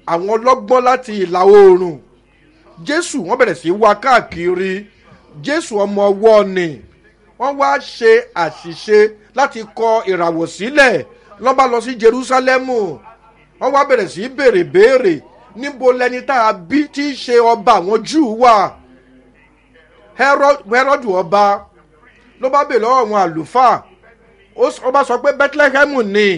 àwọn ọlọ́gbọ́n láti ìlà oòrùn jésù wọ́n bẹ̀rẹ̀ sí wá káàkiri jésù ọmọ ọwọ́ ni wọ́n wá ṣe àṣìṣe láti kọ ìràwọ̀ sílẹ̀ lọ́ bá lọ sí jerúsálẹ́mù wọ́n wá bẹ̀rẹ̀ sí béèrè béèrè níbo lẹni tá a bí tí í ṣe ọba àwọn júù wà hẹ́rọ́dù ọba ló bá béèrè lọ́wọ́ àwọn àlùfáà ó bá sọ pé bethlehem ni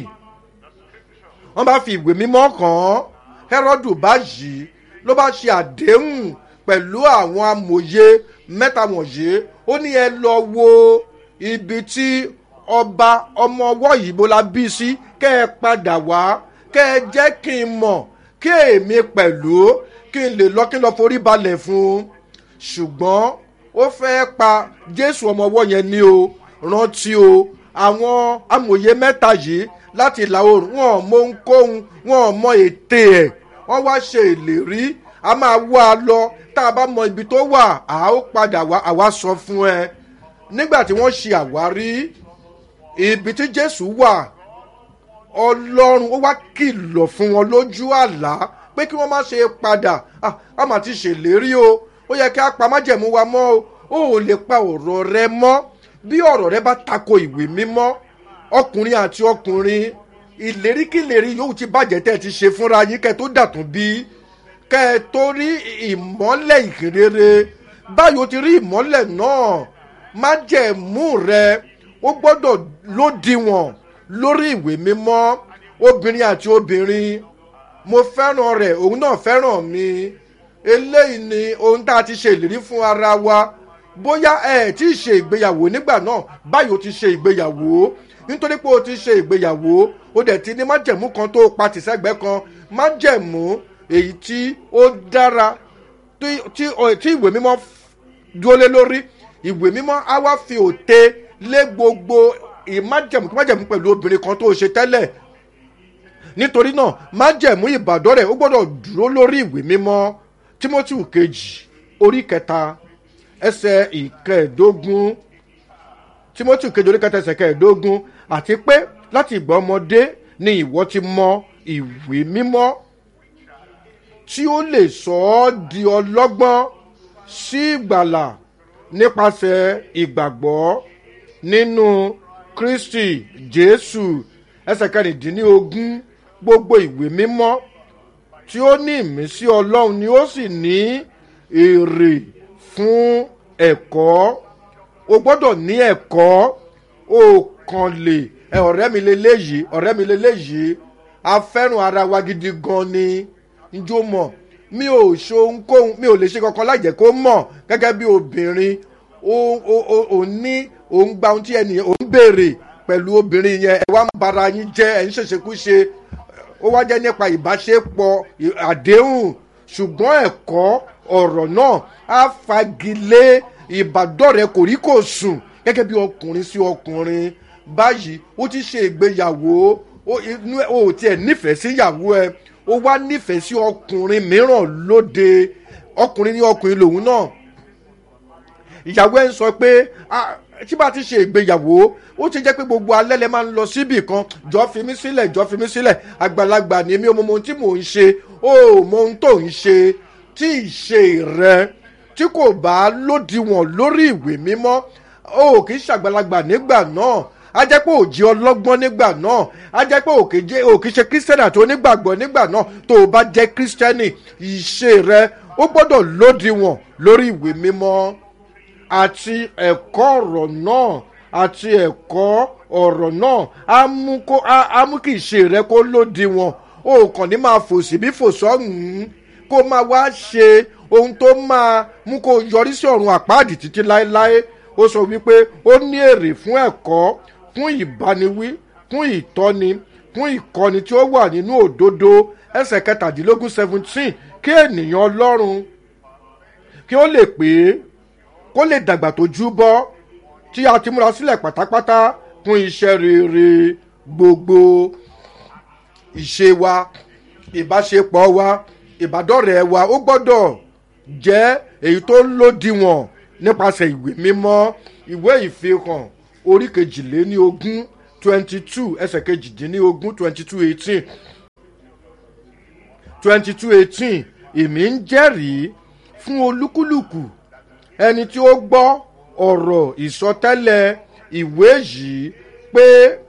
wọ́n bá fi ìwé mímọ́ kàn án hẹ́rọ́dù báyìí ló bá ṣe àdéhùn pẹ̀lú àwọn amòye mẹ́ta wọ̀nyí ó ní ẹ lọ wo ibi tí ọba ọmọ ọwọ́ yìí bó la bí sí kẹ́ ẹ padà wá kẹ́ ẹ jẹ́ kí n mọ̀ kí èmi pẹ̀lú kí n lè lọ kí n lọ forí balẹ̀ fún un ṣùgbọ́n ó fẹ́ pa jésù ọmọ ọwọ́ yẹn ní o rántí o àwọn amòye mẹ́ta yìí láti ìlà oòrùn wọn ò mọ ohunkóhun wọn ò mọ ète ẹ̀ wọ́n wá ṣe ìlérí a máa wá a lọ tá a bá mọ ibi tó wà á ó padà wá àwa sọ fún ẹ nígbà tí wọ́n ṣe àwárí ibi tí jésù wà ọlọ́run ó wá kìlọ̀ fún wọn lójú àlá pé kí wọ́n má ṣe padà a mà ti ṣèlérí o ó yẹ kí a pa májẹ̀mú wa mọ́ o ó lè pa ọ̀rọ̀ rẹ mọ́ bí ọ̀rọ̀ rẹ bá tako ìwé mímọ́ ọkùnrin àti ọkùnrin ìléríkìlérí yóò ti bàjẹ́ tẹ́ ẹ ti ṣe fúnra yín kẹ́ ẹ tó dàtún bí kẹ́ ẹ tó rí ìmọ́lẹ̀ ìkérere báyìí o ti rí ìmọ́lẹ̀ náà májẹ̀mú rẹ ó gbọ́dọ̀ lódiwọ̀n lórí ìwé mímọ́ obìnrin àti obìnrin mo fẹ́ràn rẹ̀ òun náà fẹ́ràn mi eléyìí ni ohun tá a ti ṣe ìlérí fún ara wa bóyá ẹ tí ì ṣe ìgbéyàwó nígbà náà báyìí o ti ṣe ìgbéyàwó nítorí pé o ti ṣe ìgbéyàwó o dẹ̀ ti ní májẹ̀mú kan tó pa tìṣẹ́gbẹ́ kan májẹ̀mú èyí tí ó dára tí ìwé mímọ́ dúró lé lórí ìwé mímọ́ á wá fi òte lé gbogbo ìmájẹ̀mú kí májẹ̀mú pẹ̀lú obìnrin kan tó ṣe tẹ́lẹ̀ nítorí náà májẹ̀mú ìbàdàn rẹ̀ ó gbọ́dọ̀ dúró lórí ìwé mímọ́ timothy kejì orí kẹta ẹsẹ̀ ìkẹẹ̀dógún timothy kejì orí kẹta ẹsẹ̀ kẹẹ̀dógún àti pé láti ìgbà ọmọdé ni ìwọ ti mọ ìwé mímọ́ tí ó lè sọ ọ́ di ọlọ́gbọ́n sí ìgbàlà nípasẹ̀ ìgbàgbọ́ nínú kristi jésù ẹsẹ̀ kẹrìndínlógún gbogbo ìwé mímọ́ tí ó ní ìmísí ọlọ́run ni ó sì ní èrè fún ẹ̀kọ́ o gbọ́dọ̀ ní ẹ̀kọ́ o kàn lè ẹ ọ̀rẹ́ mi leléyìí ọ̀rẹ́ mi leléyìí a fẹ́ràn ara wa gidi gan ni njó mọ̀ mi ò ṣe ohunkóhun mi ò lè ṣe kankan láìjẹ́ kó mọ̀ gẹ́gẹ́ bí obìnrin o o o ò ní òun gba ohun tí ẹnìyẹn òun béèrè pẹ̀lú obìnrin yẹn ẹ wá ń bara yín jẹ́ ẹ̀ ń ṣèṣekúṣe ó wá jẹ́ nípa ìbáṣepọ̀ àdéhùn ṣùgbọ́n ẹ̀kọ́ ọ̀rọ̀ náà á fagilé ìbádọ́rẹ̀ kòríkò sùn gẹ́gẹ́ bí ọkùnrin sí ọkùnrin báyìí ó ti ṣe ìgbéyàwó inú ẹ ò tiẹ̀ nífẹ̀ẹ́ sí ìyàwó ẹ ó wá nífẹ̀ẹ́ sí ọkùnrin mìíràn lóde ọkùnrin ní ọkùnrin lòun náà ìyàwó ẹ ń sọ pé tí bá ti ṣe ìgbéyàwó ó ti jẹ́ pé gbogbo alẹ́ lẹ máa ń lọ síbì kan jọ fi mí sílẹ̀ jọ fi mí sílẹ̀ àgbàlagbà ni mi ò mọ ohun tí mò ń ṣe ó mọ ohun tó ń ṣe tí ìṣe rẹ tí kò bá lódiwọ̀n lórí ìwé mímọ́ ó kì í ṣàgbàlagbà nígbà náà a jẹ́ pé òjì ọlọ́gbọ́n nígbà náà a jẹ́ pé òkè ṣe kírísítẹ́nì àti onígbàgbọ́ nígbà náà tó o bá jẹ́ kírísítẹ́nì ìṣe rẹ ó gbọ́dọ̀ lódiwọ̀n lórí ìwé mímọ́ àti ẹ̀kọ́ ọ̀rọ̀ náà àti ẹ̀kọ́ ọ̀rọ̀ náà á mú kó á mú kí ìṣe rẹ kó lódiwọ̀n o kàn ní máa fò síbí fò sọ́hùn-ún kó máa wá ṣe ohun tó máa mú kó yọrí sí ọ̀run àpáàdì títí láéláé ó sọ wípé ó ní èrè fún ẹ̀kọ́ fún ìbániwí fún ìtọ́ni fún ìkọ́ni tí ó wà nínú òdodo ẹsẹ̀ kẹtàdínlógún seventeen kí ènìyàn ọlọ́run kí ó lè pè é kó lè dàgbà tó jú bọ́ tí a ti múra sílẹ̀ pátápátá fún iṣẹ́ rere gbogbo ìṣe wa ìbáṣepọ̀ wa ìbádọ́rẹ̀ẹ́ wa ó gbọ́dọ̀ jẹ́ èyí tó lòdìwọ̀n nípasẹ̀ ìwé mímọ́ ìwé ìfihàn orí kejìléní ogún twenty two ẹsẹ̀ kejìdínní ogún twenty two eighteen twenty two eighteen èmi ń jẹ́rìí fún olúkúlùkù ẹni tí ó gbọ́ ọ̀rọ̀ ìsọtẹ́lẹ̀ ìwé yìí pé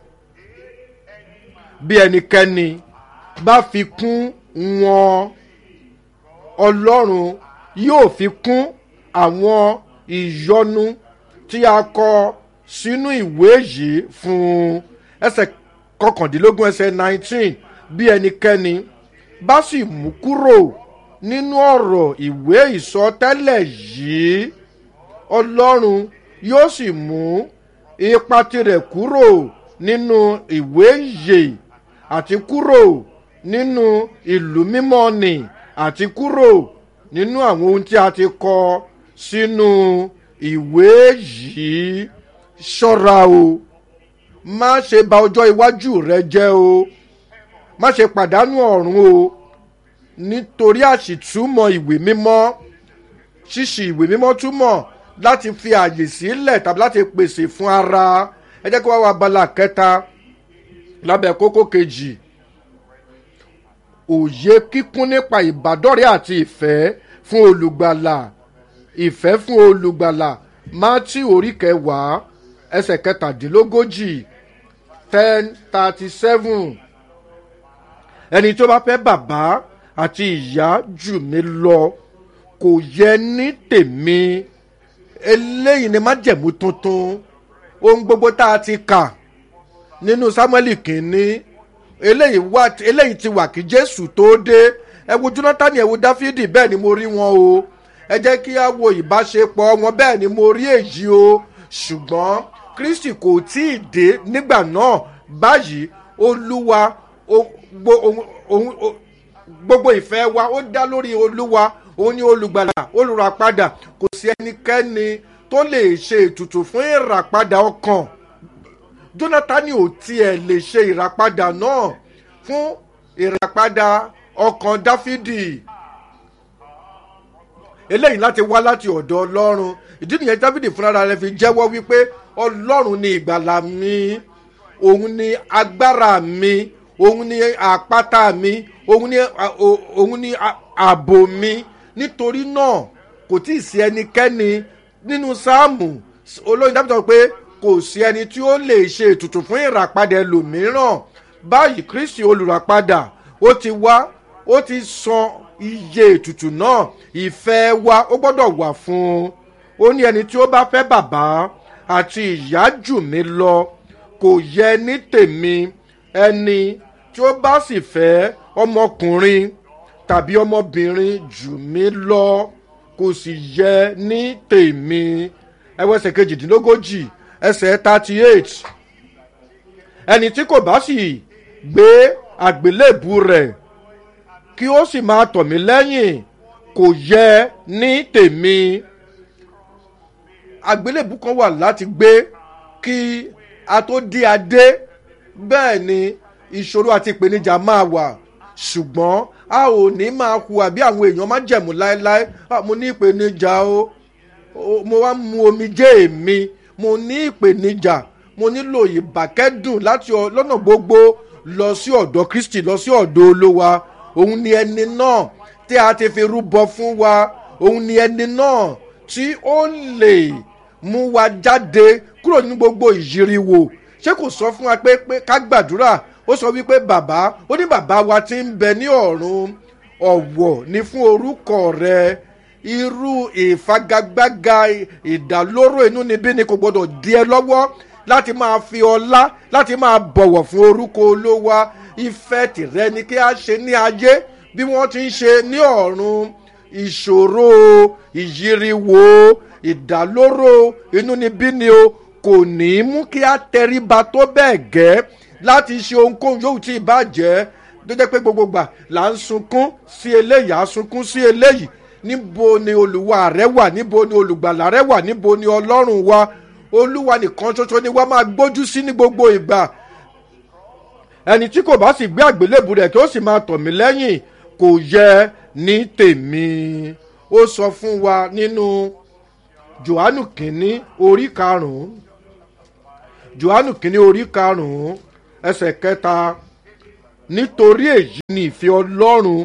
bí ẹnikẹ́ni bá fi kún wọn ọlọ́run yóò fi kún àwọn ìyọnu tí a kọ sínú ìwé yìí fún un ẹsẹ̀ kọkàndínlógún ẹsẹ̀ nineteen bí ẹnikẹ́ni bá sì mú kúrò nínú ọ̀rọ̀ ìwé ìsọtẹ́lẹ̀ yìí ọlọ́run yóò sì mú ipa tirẹ̀ kúrò nínú ìwé yìí àti kúrò nínú ìlú mímọ́ nì àti kúrò nínú àwọn ohun tí a ti kọ sínú ìwé yìí ṣọ́ra o má ṣe ba ọjọ́ iwájú rẹ jẹ́ o má ṣe pàdánù ọ̀run o nítorí àṣìtúmọ̀ ìwé mímọ́ ṣíṣì ìwé mímọ́ túmọ̀ láti fi àyè sílẹ̀ tàbí láti pèsè fún ara ẹ jẹ́ kí wọ́n wá abala kẹta lábẹ́ kókó kejì òye kíkún nípa ìbádọ́rẹ́ àti ìfẹ́ fún olùgbàlà ìfẹ́ fún olùgbàlà mátí orí kẹwàá ẹsẹ̀ kẹtàdínlógójì ten thirty seven ẹni tó bá fẹ́ bàbá àti ìyá jù mí lọ kò yẹ ní tèmi eléyìí ni májẹ̀mú tuntun ohun gbogbo tá a ti kà nínú sámúẹ́lì kìíní eléyìí wà eléyìí ti wà kí jésù tó dé ẹ wo jonathan ẹ wo dáfídì bẹ́ẹ̀ ni mo rí wọn o ẹ jẹ́ kí á wo ìbáṣepọ̀ wọn bẹ́ẹ̀ ni mo rí èyí o ṣùgbọ́n kristi kò tí ì dé nígbà náà báyìí olúwa gbogbo ìfẹ́ wa ó dá lórí olúwa òun ni olùgbàlà olùràpadà kò sí ẹnikẹ́ni tó lè ṣe ètùtù fún ìràpadà ọkàn jonathan ò tiẹ̀ lè ṣe ìràpadà náà fún ìràpadà ọkàn dáfídì eléyìí láti wá láti ọ̀dọ̀ ọlọ́run ìdí nìyẹn dáfídì fúnra rẹ fi jẹ́wọ́ wípé ọlọ́run ni ìgbàlà mi òun ni agbára mi òun ni àpáta mi òun ni òun ni ààbò mi nítorí náà kò tí ì sí ẹnikẹ́ni nínú sáàmù olóyin dábìtì sọ pé kò sí ẹni tí ó lè ṣe ètùtù fún ìràpadà ẹlòmíràn báyìí kristi olùràpadà ó ti wá ó ti san iye ètùtù náà ìfẹ́ wa ó gbọ́dọ̀ wà fún un ó ní ẹni tí ó bá fẹ́ bàbá àti ìyá jù mí lọ kò yẹ ní tèmi ẹni tí ó bá sì fẹ́ ọmọkùnrin tàbí ọmọbìnrin jù mí lọ kò sì yẹ ní tèmi ẹwẹ́sẹ̀ kejìdínlógójì ẹsẹ̀ thirty eight ẹni tí kò bá sì gbé àgbélébù rẹ̀ kí ó sì máa tọ̀ mí lẹ́yìn kò yẹ ní tèmi àgbélébù kan wà láti gbé kí a tó dé adé bẹ́ẹ̀ ni ìṣòro àti ìpèníjà máa wà ṣùgbọ́n a ò ní máa hùwà bí àwọn èèyàn máa jẹ̀mú láéláé mo ní ìpèníjà o mo wá mu omijé mi mo ní ìpèníjà mo nílò ìbàkẹ́dùn láti lọ́nà gbogbo lọ sí ọ̀dọ̀ kristi lọ sí ọ̀dọ̀ olówa òun ni ẹni náà tí a ti fi rúbọ fún wa òun ni ẹni náà tí ó lè mú wa jáde kúrò ní gbogbo ìyíriwò ṣé kò sọ fún wa pé pé ká gbàdúrà ó sọ wípé bàbá ó ní bàbá wa ti ń bẹ ní ọ̀run ọ̀wọ̀ ní fún orúkọ rẹ irú ìfagagbága ìdálóró inú níbí ni kò gbọdọ̀ di ẹ lọ́wọ́ láti máa fi ọlá láti máa bọ̀wọ̀ fún orúkọ olówa ìfẹ́ tìrẹ ni kí a ṣe ní ayé bí wọ́n ti ń ṣe ní ọ̀run ìṣòro ìyíriwo ìdálóró inú níbí ni o kò ní í mú kí a tẹríba tó bẹ́ẹ̀ gẹ́ láti ṣe ohunkóhun yóò tí ì bàjẹ́ tó jẹ́ pé gbogbo gbà là ń sunkún sí eléyìí à ń sunkún sí eléyìí níbo ni olùwà rẹ wà níbo ni olùgbàlà rẹ wà níbo ni ọlọ́run wa olúwa nìkan ṣoṣo ni wọ́n máa gbójú sí ní gbogbo ìgbà ẹni tí kò bá sì gbé àgbélébù rẹ̀ kí ó sì máa tọ̀ mí lẹ́yìn kò yẹ ní tèmi ó sọ fún wa nínú johannu kìíní orí karùn-ún johannu kìíní orí karùn-ún ẹsẹ̀ kẹta nítorí èyí ni ìfẹ́ ọlọ́run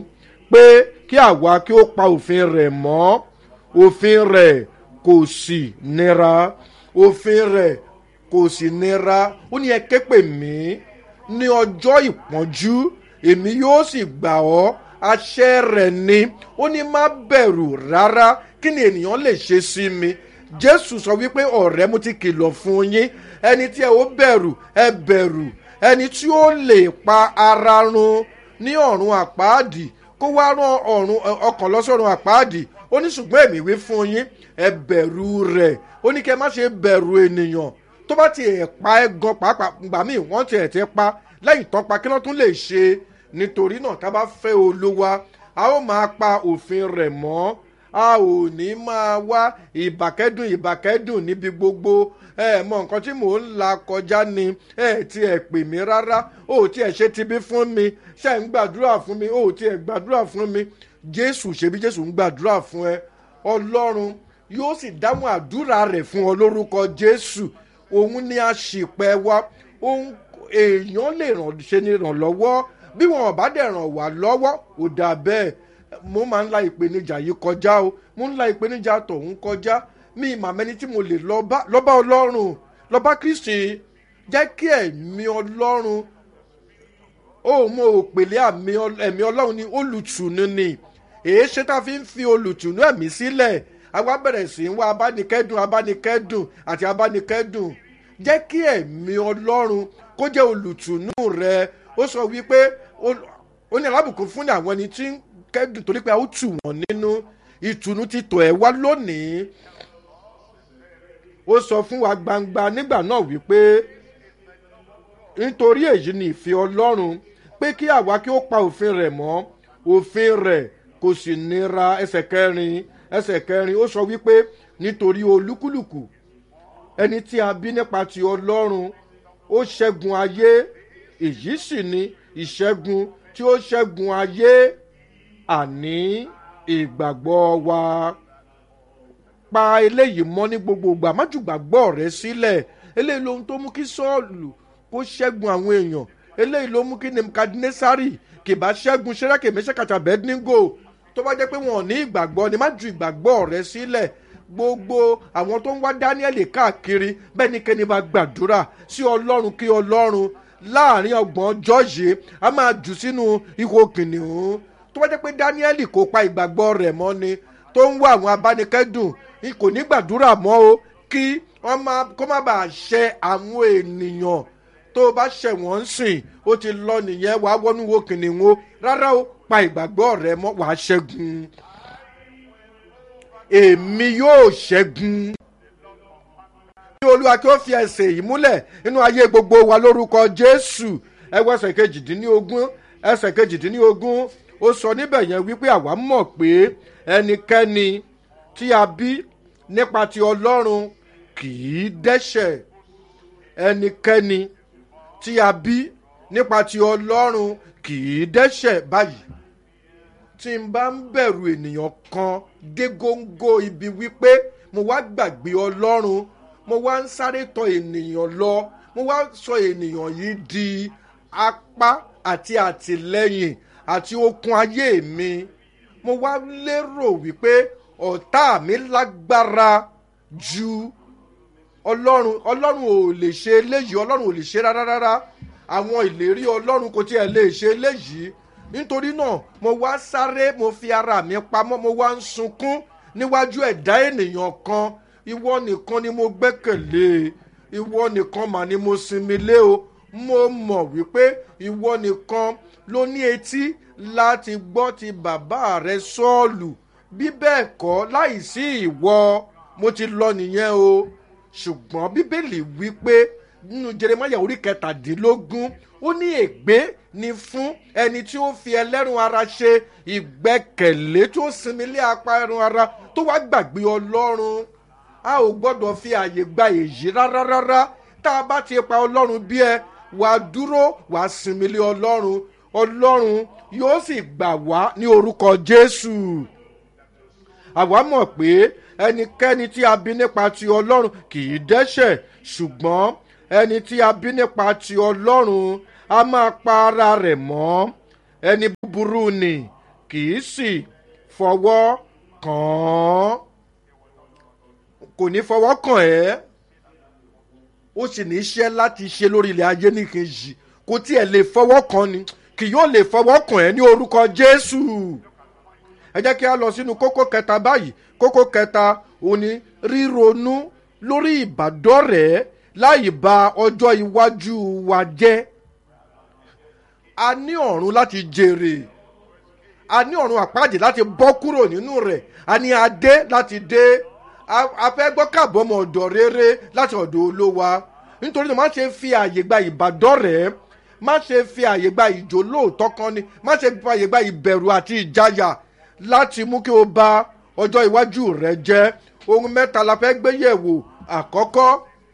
pé kí àwa kí ó pa òfin rẹ̀ mọ́ òfin rẹ̀ kò sì nira òfin rẹ̀ kò sì nira ó ní ẹ ké pè mí ní ọjọ́ ìpọ́njú èmi yóò sì gbà ọ́ àṣẹ rẹ̀ ni ó ní má bẹ̀rù rárá kí ni ènìyàn lè ṣe sí mi jésù sọ wípé ọ̀rẹ́ mo ti kìlọ̀ fún yín ẹni tí ẹ ó bẹ̀rù ẹ bẹ̀rù ẹni tí ó lè pa ara run ní ọ̀run àpáàdì kó wá rán ọ̀run ọkàn lọ́sọ̀run àpáàdì ó ní ṣùgbọ́n èmi wí fún yín ẹ bẹ̀rù rẹ̀ ó ní kí ẹ má ṣe bẹ̀rù ènìyàn tó bá ti ẹ̀ pa ẹ gan pàápàá gbà míì wọ́n ti ẹ̀ tẹ́ pa lẹ́yìn tán pa kí wọ́n tún lè ṣe nítorí náà tá a bá fẹ́ olúwa a ó máa pa òfin rẹ̀ mọ́ a ò ní máa wá ìbàkẹ́dùn ìbàkẹ́dùn níbi gbogbo ẹ mọ nǹkan tí mò ń la kọjá ni ẹ ti ẹ pè mí rárá ó ti ẹ ṣe tibí fún mi ṣe ń gbàdúrà fún mi ó ti ẹ gbàdúrà fún mi jésù ṣebí jésù ń gbàdúrà fún ẹ ọlọ́run yóò sì dáhùn àdúrà rẹ̀ fún ọ lórúkọ jésù òun ni àṣìpẹ́ wa òun èèyàn lè ràn ṣe ni ràn lọ́wọ́ bí wọn ò bá dẹ̀ ràn wá lọ́wọ́ ò dà bẹ́ẹ̀ mo máa ń la ìpèníjà yìí kọjá o mo ń la ìpèníjà tọ̀hún kọjá mi ìmàmẹ́ni tí mo lè lọ́ba ọlọ́run lọ́ba kristi jẹ́ kí ẹ̀mí ọlọ́run ó mọ òpèlé ẹ̀mí ọlọ́run ni olùtùnú ni èé ṣe tá a fi ń fi olùtùnú ẹ̀mí sílẹ̀ àwa bẹ̀rẹ̀ sí í wá abánikẹ́dùn abánikẹ́dùn àti abánikẹ́dùn jẹ́ kí ẹ̀mí ọlọ́run kó jẹ́ olùtùnú rẹ ó sọ wípé ó ní alábùkún fún àwọn ẹni tí ń kẹ́dùn torí pé a ó tù wọ́n nínú ìtùnú ti tọ̀ ẹ́ wá lónìí ó sọ fún wa gbangba nígbà náà wípé nítorí èyí ni ìfẹ́ ọlọ́run pé kí àwa kí ó pa òfin rẹ̀ mọ́ òfin rẹ̀ kò sì nira ẹsẹ̀ kẹrin ẹsẹ̀ kẹrin ó sọ wípé nítorí olúkúlùkù ẹni tí a bí nípa ti ọlọ́run ó ṣẹ́gun ayé èyí sì ni ìṣẹ́gun tí ó ṣẹ́gun ayé àní ìgbàgbọ́ wa pa eléyìí mọ́ ní gbogbo ìgbà má jù gbàgbọ́ rẹ sílẹ̀ eléyìí lohun tó mú kí sọ́ọ̀lù kó ṣẹ́gun àwọn èèyàn eléyìí ló mú kí nebukadnesari kìbá ṣẹ́gun ṣẹ́rákè mẹ́sẹ̀kàtà bẹ́ẹ́díngò tó bá jẹ́ pé wọn ò ní ìgbàgbọ́ ni má ju ìgbàgbọ́ rẹ sílẹ̀ gbogbo àwọn tó ń wá daniel káàkiri bẹ́ẹ̀ ni kẹ́ni bá gbàdúrà sí ọlọ́run kí ọlọ́run láàrin ọgbọ̀n ọjọ́ yìí a máa jù sínú ihò kìnìún tó bá jẹ́ pé daniel kò pa ìgbàgbọ́ rẹ̀ mọ́ ni tó ń wá àwọn abánikẹ́dùn kò ní gbàdúrà mọ́ o kí wọ́n má kó má bàa ṣẹ àwọn ènìyàn tó o bá ṣẹ̀ wọ́n sìn ó ti lọ nìyẹn wàá wọnú wo kìnìún o rárá o pa ìgbàgbọ́ rẹ mọ́ wàá ṣẹ́gun èmi yóò ṣẹ́gun kí olúwa kí ó fi ẹsẹ̀ yìí múlẹ̀ nínú ayé gbogbo wa lórúkọ jésù ẹwọ ẹsẹ̀ kejìdínlógún ẹsẹ̀ kejìdínlógún ó sọ níbẹ̀ yẹn wípé àwa mọ̀ pé ẹnikẹ́ni tí a bí nípa ti ọlọ́run kì í dẹ́ṣẹ̀ ẹnikẹ́ni tí a bí nípa ti ọlọ́run kì í dẹ́ṣẹ̀ báyìí tí n bá ń bẹ̀rù ènìyàn kan dé góńgó ibi wípé mo wá gbàgbé ọlọ́run mo wá ń sáré tọ ènìyàn lọ mo wá sọ ènìyàn yìí di apá àti àtìlẹyìn àti okun ayé mi mo wá lérò wípé ọ̀tá mi lágbára ju ọlọ́run ọlọ́run ò lè ṣe eléyìí ọlọ́run ò lè ṣe rárá rárá àwọn ìlérí ọlọ́run kò tiẹ̀ lè ṣe eléyìí nítorí náà mo wá sáré mo fi ara mi pamọ́ mo wá ń sunkún níwájú ẹ̀dá ènìyàn kan ìwọ nìkan ni mo gbẹ́kẹ̀lé ìwọ nìkan mà ni mo sinmi lé o mo mọ̀ wípé ìwọ nìkan ló ní etí láti gbọ́ ti bàbá rẹ sọ́ọ̀lù bí bẹ́ẹ̀ kọ́ láìsí ìwọ mo ti lọ nìyẹn o ṣùgbọ́n bíbélì wípé nínú jeremaya orí kẹtàdínlógún ó ní ègbé ni fún ẹni tí ó fi ẹlẹ́rùn ara ṣe ìgbẹ́kẹ̀lé tó sinmi lé apá ẹrùn ara tó wá gbàgbé ọlọ́run a ò gbọ́dọ̀ fi àyè gba èyí rárá rárá tá a bá ti pa ọlọ́run bí ẹ wà á dúró wà á sinmi lé ọlọ́run ọlọ́run yóò sì gbà wá ní orúkọ jésù àwa mọ̀ pé ẹnikẹ́ni tí a bí nípa ti ọlọ́run kì í dẹ́ṣẹ̀ ṣùgbọ́n ẹni tí a bí nípa ti ọlọ́run a máa pa ara rẹ̀ mọ́ ẹni búburú ni kì í sì fọwọ́ kàn án kò ní fọwọ́ kàn ẹ́ ó sì ní iṣẹ́ láti ṣe lórí ilẹ̀ ayé nìkejì kò tiẹ̀ lè fọwọ́ kàn ni kì yóò lè fọwọ́ kàn ẹ́ ní orúkọ jésù ẹ jẹ́ kí a lọ sínú kókó kẹta báyìí kókó kẹta òun ni ríronú lórí ìbádọ́rẹ̀ẹ́ láì ba ọjọ́ iwájú wa jẹ́ a ní ọ̀run láti jèrè a ní ọ̀run àpáàdé láti bọ́ kúrò nínú rẹ̀ a ní adé láti dé a fẹ́ gbọ́ káàbọ̀ ọmọ ọ̀dọ̀ rere láti ọ̀dọ̀ olówa nítorí náà má ṣe fi àyè gba ìbádọ́rẹ̀ẹ́ má ṣe fi àyè gba ìjó lóòótọ́ kan ni má ṣe fi àyè gba ìbẹ̀rù àti ìjáyà láti mú kí o ba ọjọ́ iwájú rẹ jẹ́ ohun mẹ́ta la fẹ́ gbé yẹ̀wò àkọ́kọ́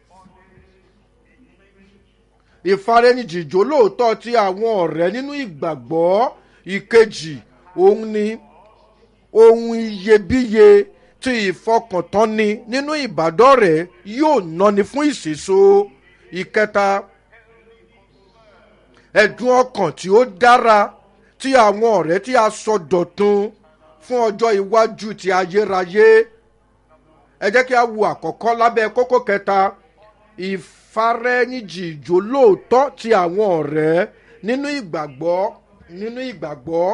ìfarenijìjó lóòótọ́ ti àwọn ọ̀rẹ́ nínú ìgbàgbọ́ ìkejì òun ni ohun iyebíye tí ìfọkàntánni nínú ìbádọ́rẹ̀ẹ́ yóò náni fún ìṣèso ìkẹta ẹ̀dùn ọkàn tí ó dára tí àwọn ọ̀rẹ́ tí a sọ dọ̀tun fún ọjọ́ iwájú ti ayérayé ẹ jẹ́ kí a wo àkọ́kọ́ lábẹ́ kókó kẹta ìfarẹ́nìjì ìjó lóòótọ́ ti àwọn ọ̀rẹ́ nínú ìgbàgbọ́ nínú ìgbàgbọ́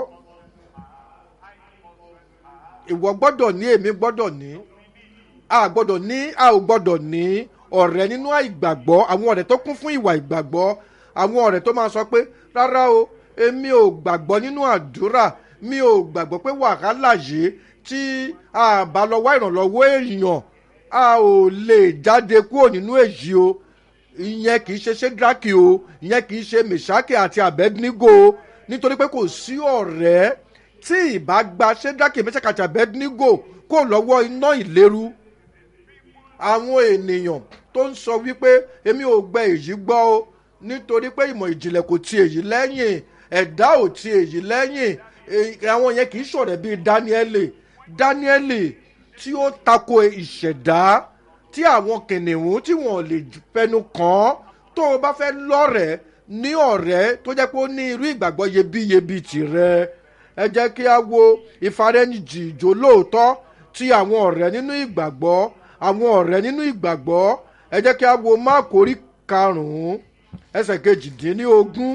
ìwọ gbọ́dọ̀ ní èmi gbọ́dọ̀ ní a gbọ́dọ̀ ní a ò gbọ́dọ̀ ní ọ̀rẹ́ nínú ìgbàgbọ́ àwọn ọ̀rẹ́ tó kún fún ìwà ìgbàgbọ́ àwọn ọ̀rẹ́ tó máa sọ pé rárá o èmi ò gbàgbọ́ nínú àdúrà mi ò gbàgbọ́ pé wàhálà yìí tí a bá lọ wá ìrànlọ́wọ́ èèyàn a ò lè jáde kúrò nínú èyí o ìyẹn kì í ṣe ṣédraki o ìyẹn kì í ṣe mẹsàkì àti abednigo nítorí pé kò sí ọ̀rẹ́ tí ìbá gba ṣédraki mẹsàkì àti abednigo kó lọ́wọ́ iná ìléru àwọn ènìyàn tó ń sọ wípé èmi ò gbẹ èyí gbọ́ o nítorí pé ìmọ̀ ìjìnlẹ̀ kò ti èyí lẹ́yìn ẹ̀dá ò ti èyí lẹ́yìn àwọn yẹn kì í ṣọ̀rẹ́ bíi dáníẹ́lì dáníẹ́lì tí ó tako ìṣẹ̀dá tí àwọn kìnìún tí wọ́n lè fẹnu kàn án tó o bá fẹ́ lọ́rẹ̀ẹ́ ní ọ̀rẹ́ tó jẹ́ pé ó ní irú ìgbàgbọ́ yebíyebi tirẹ̀ ẹ jẹ́ kí a wo ìfarẹ́nìjì ìjó lóòótọ́ tí àwọn ọ̀rẹ́ nínú ìgbàgbọ́ àwọn ọ̀rẹ́ nínú ìgbàgbọ́ ẹ jẹ́ kí a wo máàkórí karùn-ún ẹsẹ̀ kejìdínlógún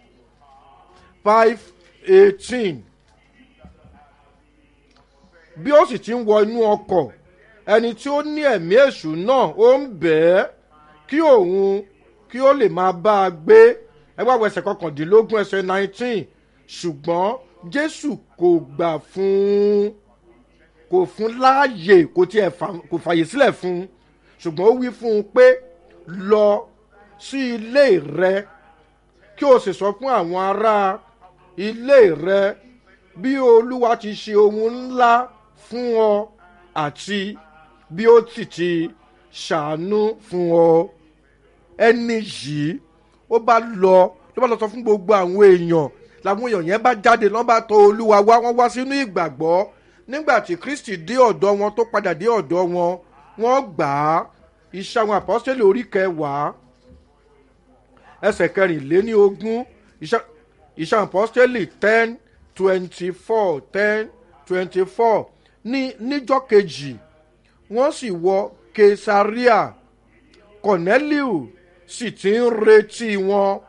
five eighteen bí ó sì ti ń wọ inú ọkọ̀ ẹni tí ó ní ẹ̀mí èṣù náà ó ń bẹ̀ ẹ́ kí òun kí ó lè máa bá a gbé ẹgbẹ́ àwọn ẹsẹ̀ kọkàndínlógún ẹsẹ̀ nineteen ṣùgbọ́n jésù kò gbà fún kò fún láàyè kò tiẹ̀ kò fàyè sílẹ̀ fún ṣùgbọ́n ó wí fún un pé lọ sí ilé rẹ kí o sì sọ fún àwọn ará ilé rẹ bí olúwa ti ṣe ohun ńlá fún ọ àti bí ó sì ti ṣàánú fún ọ ẹni yìí ó bá lọ ló bá lọ sọ fún gbogbo àwọn èèyàn làwọn èèyàn yẹn bá jáde lọ́n bá tọ olúwa wá wọ́n wá sínú ìgbàgbọ́ nígbà tí kristi dé ọ̀dọ́ wọn tó padà dé ọ̀dọ́ wọn wọ́n gbà á iṣẹ́ àwọn àpọ́sítélì orí kẹwàá ẹsẹ̀ kẹrìnléní ogún iṣẹ́ àpọ́sítélì ten twenty four ten twenty four ní níjọ́ kejì wọ́n sì wọ kesaria corneliu sì ti ń retí wọn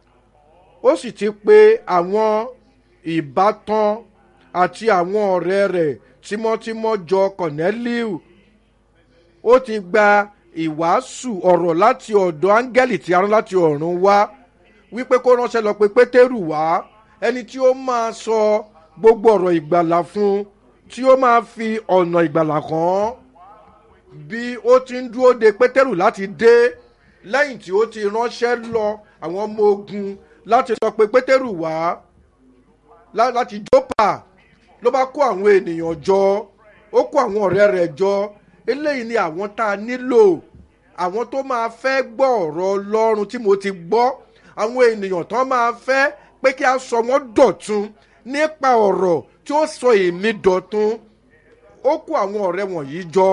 ó sì ti pe àwọn ìbátan àti àwọn ọ̀rẹ́ rẹ̀ tímọ́tímọ́ jọ corneliu ó ti gba ìwàásù ọ̀rọ̀ láti ọ̀dọ̀ áńgẹ́lì tí a rán láti ọ̀run wá wípé kó ránṣẹ́ lọ pé pétérù wá ẹni tí ó máa sọ gbogbo ọ̀rọ̀ ìgbàlà fún tí ó máa fi ọ̀nà ìgbàlà kan bí ó ti ń dúró de pétérù láti dé lẹ́yìn tí ó ti ránṣẹ́ lọ àwọn ọmọ ogun láti sọ pé pétérù wá láti jópa ló bá kó àwọn ènìyàn jọ ó kó àwọn ọ̀rẹ́ rẹ̀ jọ eléyìí ni àwọn tá a nílò àwọn tó máa fẹ́ gbọ́ ọ̀rọ̀ ọlọ́run tí mo ti gbọ́ àwọn ènìyàn tó máa fẹ́ pé kí a sọ wọ́n dọ̀tun nípa ọ̀rọ̀ tí ó sọ èmi dọ̀tun ó kó àwọn ọ̀rẹ́ wọ̀nyí jọ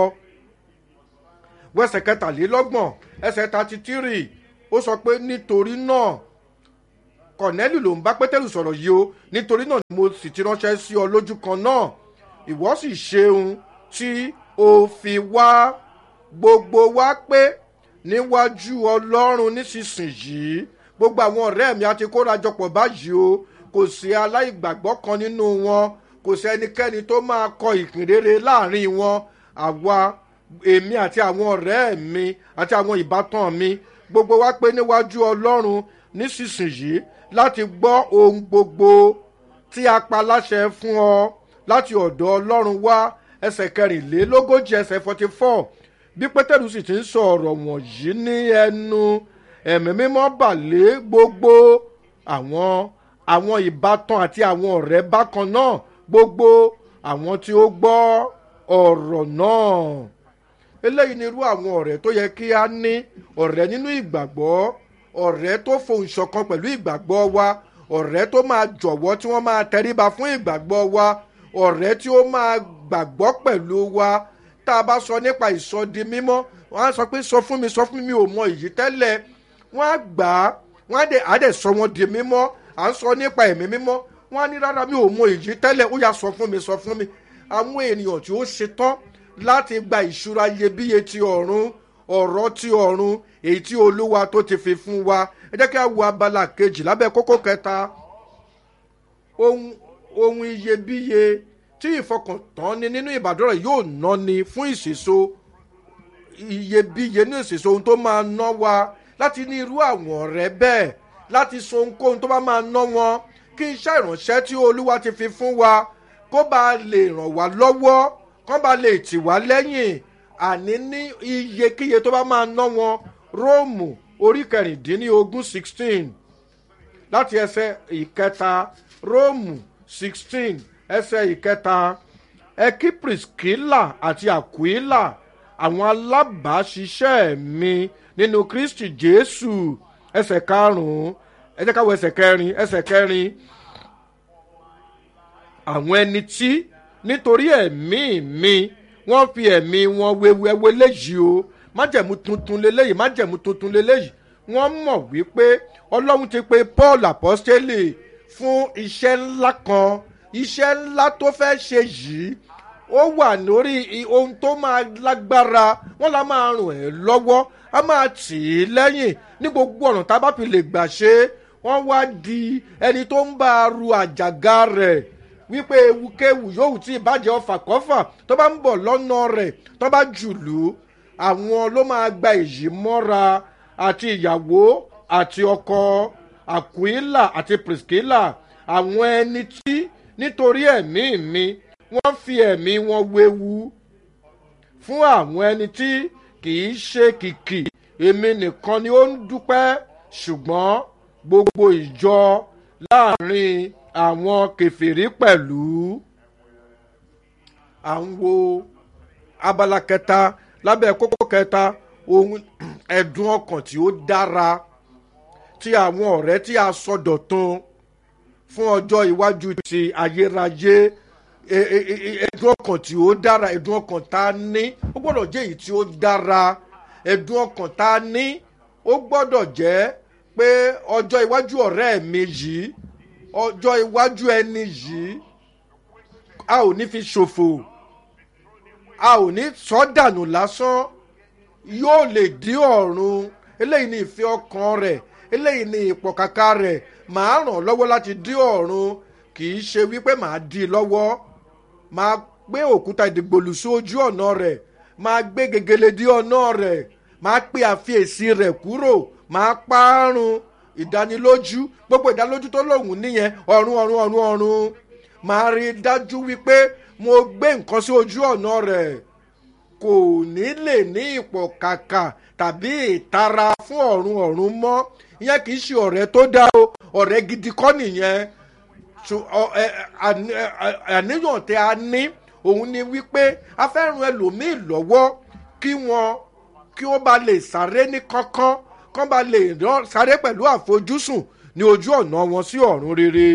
wẹ́sẹ̀ kẹtàlélọ́gbọ̀n ẹsẹ̀ thirty three ó sọ pé nítorí náà kọ̀nẹ́lì ló ń bá pétérù sọ̀rọ̀ yìí o nítorí náà ni mo sì ti ránṣẹ́ sí ọ lójú kan náà ìwọ sì ṣeun tí o fi wá gbogbo wa pé níwájú ọlọ́run nísinsìnyí gbogbo àwọn ọ̀rẹ́ mi àti kórajọpọ̀ báyìí o kò sí aláìgbàgbọ́ kan nínú wọn kò sí ẹnikẹ́ni tó máa kọ ìkìnrere láàrin wọn àwa èmi àti àwọn ọ̀rẹ́ mi àti àwọn ìbátan mi gbogbo wa pé níwájú ọlọ́run nísinsìnyí láti gbọ́ ohun gbogbo tí a pa láṣẹ fún ọ láti ọ̀dọ̀ ọlọ́run wá ẹsẹ̀ kẹrìnlélógójì ẹsẹ̀ forty four bí pétérù sì ti ń sọ ọ̀rọ̀ wọ̀nyí ní ẹnu ẹ̀mí mímọ́ bàlẹ́ gbogbo àwọn àwọn ìbátan àti àwọn ọ̀rẹ́ bákan náà gbogbo àwọn tí ó gbọ́ ọ̀rọ̀ náà eléyìí ni irú àwọn ọ̀rẹ́ tó yẹ kí a ní ọ̀rẹ́ nínú ìgbàgbọ́ ọ̀rẹ́ tó fohùn ṣọ̀kan pẹ̀lú ìgbàgbọ́ wa ọ̀rẹ́ tó máa jọ̀wọ́ tí wọ́n máa tẹríba fún ìgbàgbọ́ wa ọ̀rẹ́ tí ó máa gbàgbọ́ pẹ̀lú wa tá a bá sọ nípa ìsọdi mímọ́ wọ́n á sọ pé sọ fún mi sọ fún mi mi ò mọ èyí tẹ́lẹ̀ wọ́n á gbà á wọ́n á dẹ̀ á dẹ̀ sọ wọn di mímọ́ à ń sọ nípa ẹ̀mí mímọ́ wọ́n á ní rárá mi ò mọ èyí tẹ́lẹ̀ ó yà sọ fún mi sọ fún mi àwọn ènìyàn tí ó ṣetán láti gba ìṣúra iyebíye ti ọ̀run ọ̀rọ̀ ti ọ̀run èyí tí olúwa tó ti fi fún wa ẹ jẹ́ kí a wo abala kejì lábẹ́ kókó kẹta ohun ohun iyebíye tí ìfọkàntán ni nínú ìbàdàn yóò ná ni fún ìṣèso iyebíye ní ìṣèso ohun tó máa ná wa láti ní irú àwọn ọ̀rẹ́ bẹ́ẹ̀ láti so ohunkóhun tó bá máa ná wọn kí iṣẹ́ ìránṣẹ́ tí olúwa ti fi fún wa kó bá lè ràn wá lọ́wọ́ kó bá lè tì wá lẹ́yìn àní ní iyekíye tó bá máa ná wọn róòmù orí kẹrìndínlógún sixteen láti ẹsẹ̀ ìkẹta róòmù sixteen ẹsẹ̀ ìkẹta ẹkí priskila àti aquila àwọn alábàáṣiṣẹ́ mi nínú kristi jésù ẹsẹ̀ karùn-ún ẹ jẹ́ ká wo ẹsẹ̀ kẹrin ẹsẹ̀ kẹrin àwọn ẹni tí nítorí ẹ̀mí mi wọ́n fi ẹ̀mí wọn wewu ẹwẹ́ léyìí o májẹ̀mú tuntun leléyìí májẹ̀mú tuntun leléyìí wọ́n mọ̀ wípé ọlọ́run ti pe paul apostole fún iṣẹ́ ńlá kan iṣẹ́ ńlá tó fẹ́ ṣe yìí ó wà lórí ohun tó máa lágbára wọ́n la máa ràn ẹ́ lọ́wọ́ a máa tì í lẹ́yìn ní gbogbo ọ̀nà tá a bá fi lè gbà ṣe é wọ́n wá di ẹni tó ń bá a ru àjàgà rẹ̀ wípé ewukéwu yòówù tí ìbàjẹ́ ọfà kọ́fà tó bá ń bọ̀ lọ́nà rẹ̀ tó bá jùlù àwọn ló máa gba èyí mọ́ra àti ìyàwó àti ọkọ àkúílà àti priskila àwọn ẹni tí nítorí ẹ̀mí mi wọ́n fi ẹ̀mí wọn wewu fún àwọn ẹni tí kì í ṣe kìkì èmi nìkan ni ó ń dúpẹ́ ṣùgbọ́n gbogbo ìjọ láàrin àwọn kẹfìrí pẹ̀lú à ń wo abala kẹta lábẹ́ kókó kẹta ohun ẹ̀dùn ọkàn tí ó dára tí àwọn ọ̀rẹ́ tí a sọdọ̀tun fún ọjọ́ iwájú ti ayérayé ẹ̀dùn ọkàn tí ó dára ẹ̀dùn ọkàn tá a ní ó gbọ́dọ̀ jẹ́ èyí tí ó dára ẹ̀dùn ọkàn tá a ní ó gbọ́dọ̀ jẹ́ pé ọjọ́ iwájú ọ̀rẹ́ mi yìí ọjọ́ iwájú ẹni yìí a ò ní fi ṣòfò a ò ní sọ́dànù lásán yóò lè dí ọ̀run eléyìí ní ìfẹ́ ọkàn rẹ̀ eléyìí ní ìpọ̀kàkà rẹ̀ màá ràn lọ́wọ́ láti dí ọ̀run kì í ṣe wípé màá dí i lọ́wọ́ máa gbé òkúta ìdìgbòlù sí ojú ọ̀nà rẹ̀ máa gbé gegele dí ọ̀nà rẹ̀ máa pé àfiyèsí rẹ̀ kúrò máa pààrùn ìdánilójú gbogbo ìdánilójú tó lòun níyẹn ọ̀run ọ̀run ọ̀run ọ̀run máa rí i dájú wípé mo gbé nǹkan sí ojú ọ̀nà rẹ̀ kò ní lè ní ipò kàkà tàbí ìtara fún ọ̀run ọ̀run mọ́ ìyẹn kì í ṣe ọ̀rẹ́ tó dá o ọ̀rẹ́ gidi kọ́ nìyẹn àníyàn tí a ní òun ni wípé a fẹ́ ran ẹlòmíì lọ́wọ́ kí wọ́n kí ó bá lè sáré ní kánkán kán bá lè sáré pẹ̀lú àfojúsùn ní ojú ọ̀nà wọn sí ọ̀run rere.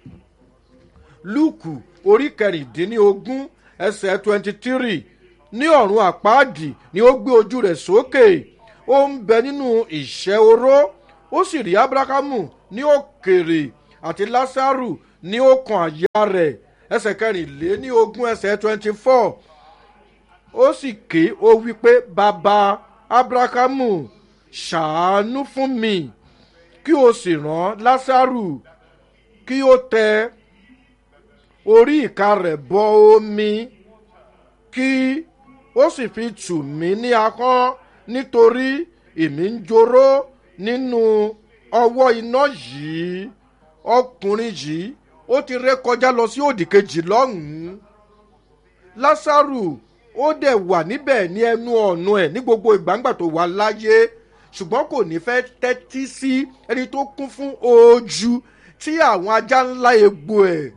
lúùkù orí kẹrìndínlógún ẹsẹ̀ twenty three ní ọ̀run àpáàdì ni ó gbé ojú rẹ̀ sókè ó ń bẹ nínú ìṣẹ́ oró ó sì rí abrahamu ní òkèrè àti lásàrù ní ọkàn àyà rẹ̀ ẹsẹ̀ kẹrìnlé ní ogún ẹsẹ̀ twenty four ó sì ké ó wí pé bàbá abrahamu ṣàánú fún mi kí o sì rán lásàrù kí ó tẹ orí ìka rẹ̀ bọ omi kí ó sì fi tù mí ní akán nítorí èmi ń joró nínú ọwọ́ iná yìí ọkùnrin yìí ó ti ré kọjá lọ sí òdì kejì lọ́hùn-ún lásàrù ó dẹ̀ wà níbẹ̀ ní ẹnu ọ̀nà ẹ̀ ní gbogbo ìgbàǹgbà tó wà láyé ṣùgbọ́n kò ní fẹ́ tẹ́tí sí ẹni tó kún fún ojú tí àwọn ajá ńlá egbò ẹ̀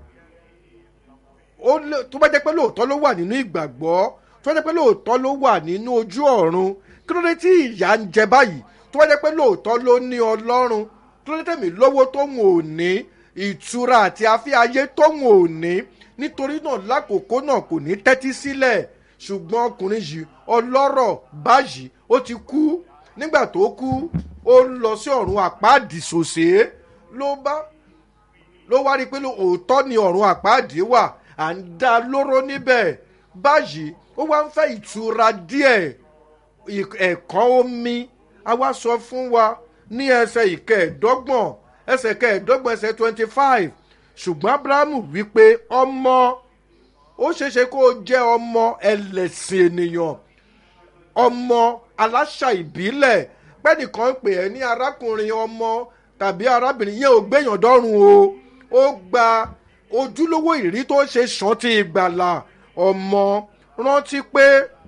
tó bá jẹ́ pé lóòótọ́ ló wà nínú ìgbàgbọ́ tó bá jẹ́ pé lóòótọ́ ló wà nínú ojú ọ̀run kí ló dé tí ìyá ń jẹ báyìí tó bá jẹ́ pé lóòótọ́ ló ní ọlọ́run kí ló dé tẹ̀mí lówó tóun ò ní ìtura àti afẹ́ ayé tóun ò ní nítorí náà lákòókò náà kò ní tẹ́tí sílẹ̀ ṣùgbọ́n ọkùnrin yìí ọlọ́rọ̀ báyìí ó ti kú nígbà tó kú ó lọ sí ọ̀run àpáàdì sòsè ló bá ló wá rí i pé òótọ́ ni ọ̀run àpáàdì wà à ń dá lóró níbẹ̀ báyìí ó wá ń fẹ́ ìtura díẹ̀ ẹ̀kọ́ omi a wá sọ fún wa ní ẹsẹ̀ ìkẹẹ̀dọ́gbọ̀n ẹsẹ̀ kẹẹ̀dọ́gbọ̀n ẹsẹ̀ twenty five ṣùgbọ́n abrahamu wípé ọmọ ó ṣeéṣe kó o jẹ́ ọmọ ẹlẹ́sìn ènìyàn ọmọ aláṣà ìbílẹ̀ pẹ́nìkan ń pè ẹ́ ní arákùnrin ọmọ tàbí arábìnrin yẹn ò gbẹ̀yàn dọ́rùn o ó gba ojúlówó ìrí tó ṣe sàn ti ìgbàlà ọmọ rántí pé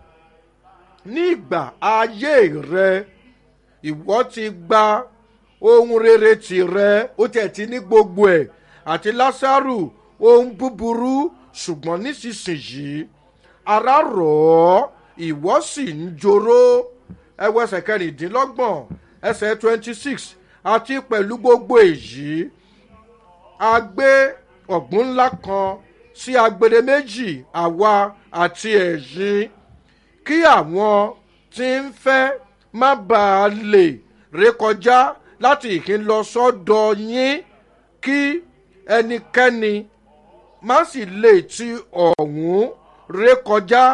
ní ìgbà ayé rẹ ìwọ ti gba ohun rere tìrẹ ó tiẹ̀ ti ní gbogbo ẹ̀ àti lásàrù ohun búburú ṣùgbọ́n nísinsìnyí ara rọ̀ ọ́ ìwọ sì ń joró ẹwọ ẹsẹ̀ kẹrìndínlọ́gbọ̀n ẹsẹ̀ twenty six àti pẹ̀lú gbogbo èyí a gbé ọ̀gbun ńlá kan sí agbede méjì àwa àti ẹ̀yìn kí àwọn tí ń fẹ́ má bàa lè rékọjá láti ìkín lọ sọ́dọ̀ yín kí ẹnikẹ́ni má sì lè ti ọ̀hún rékọjá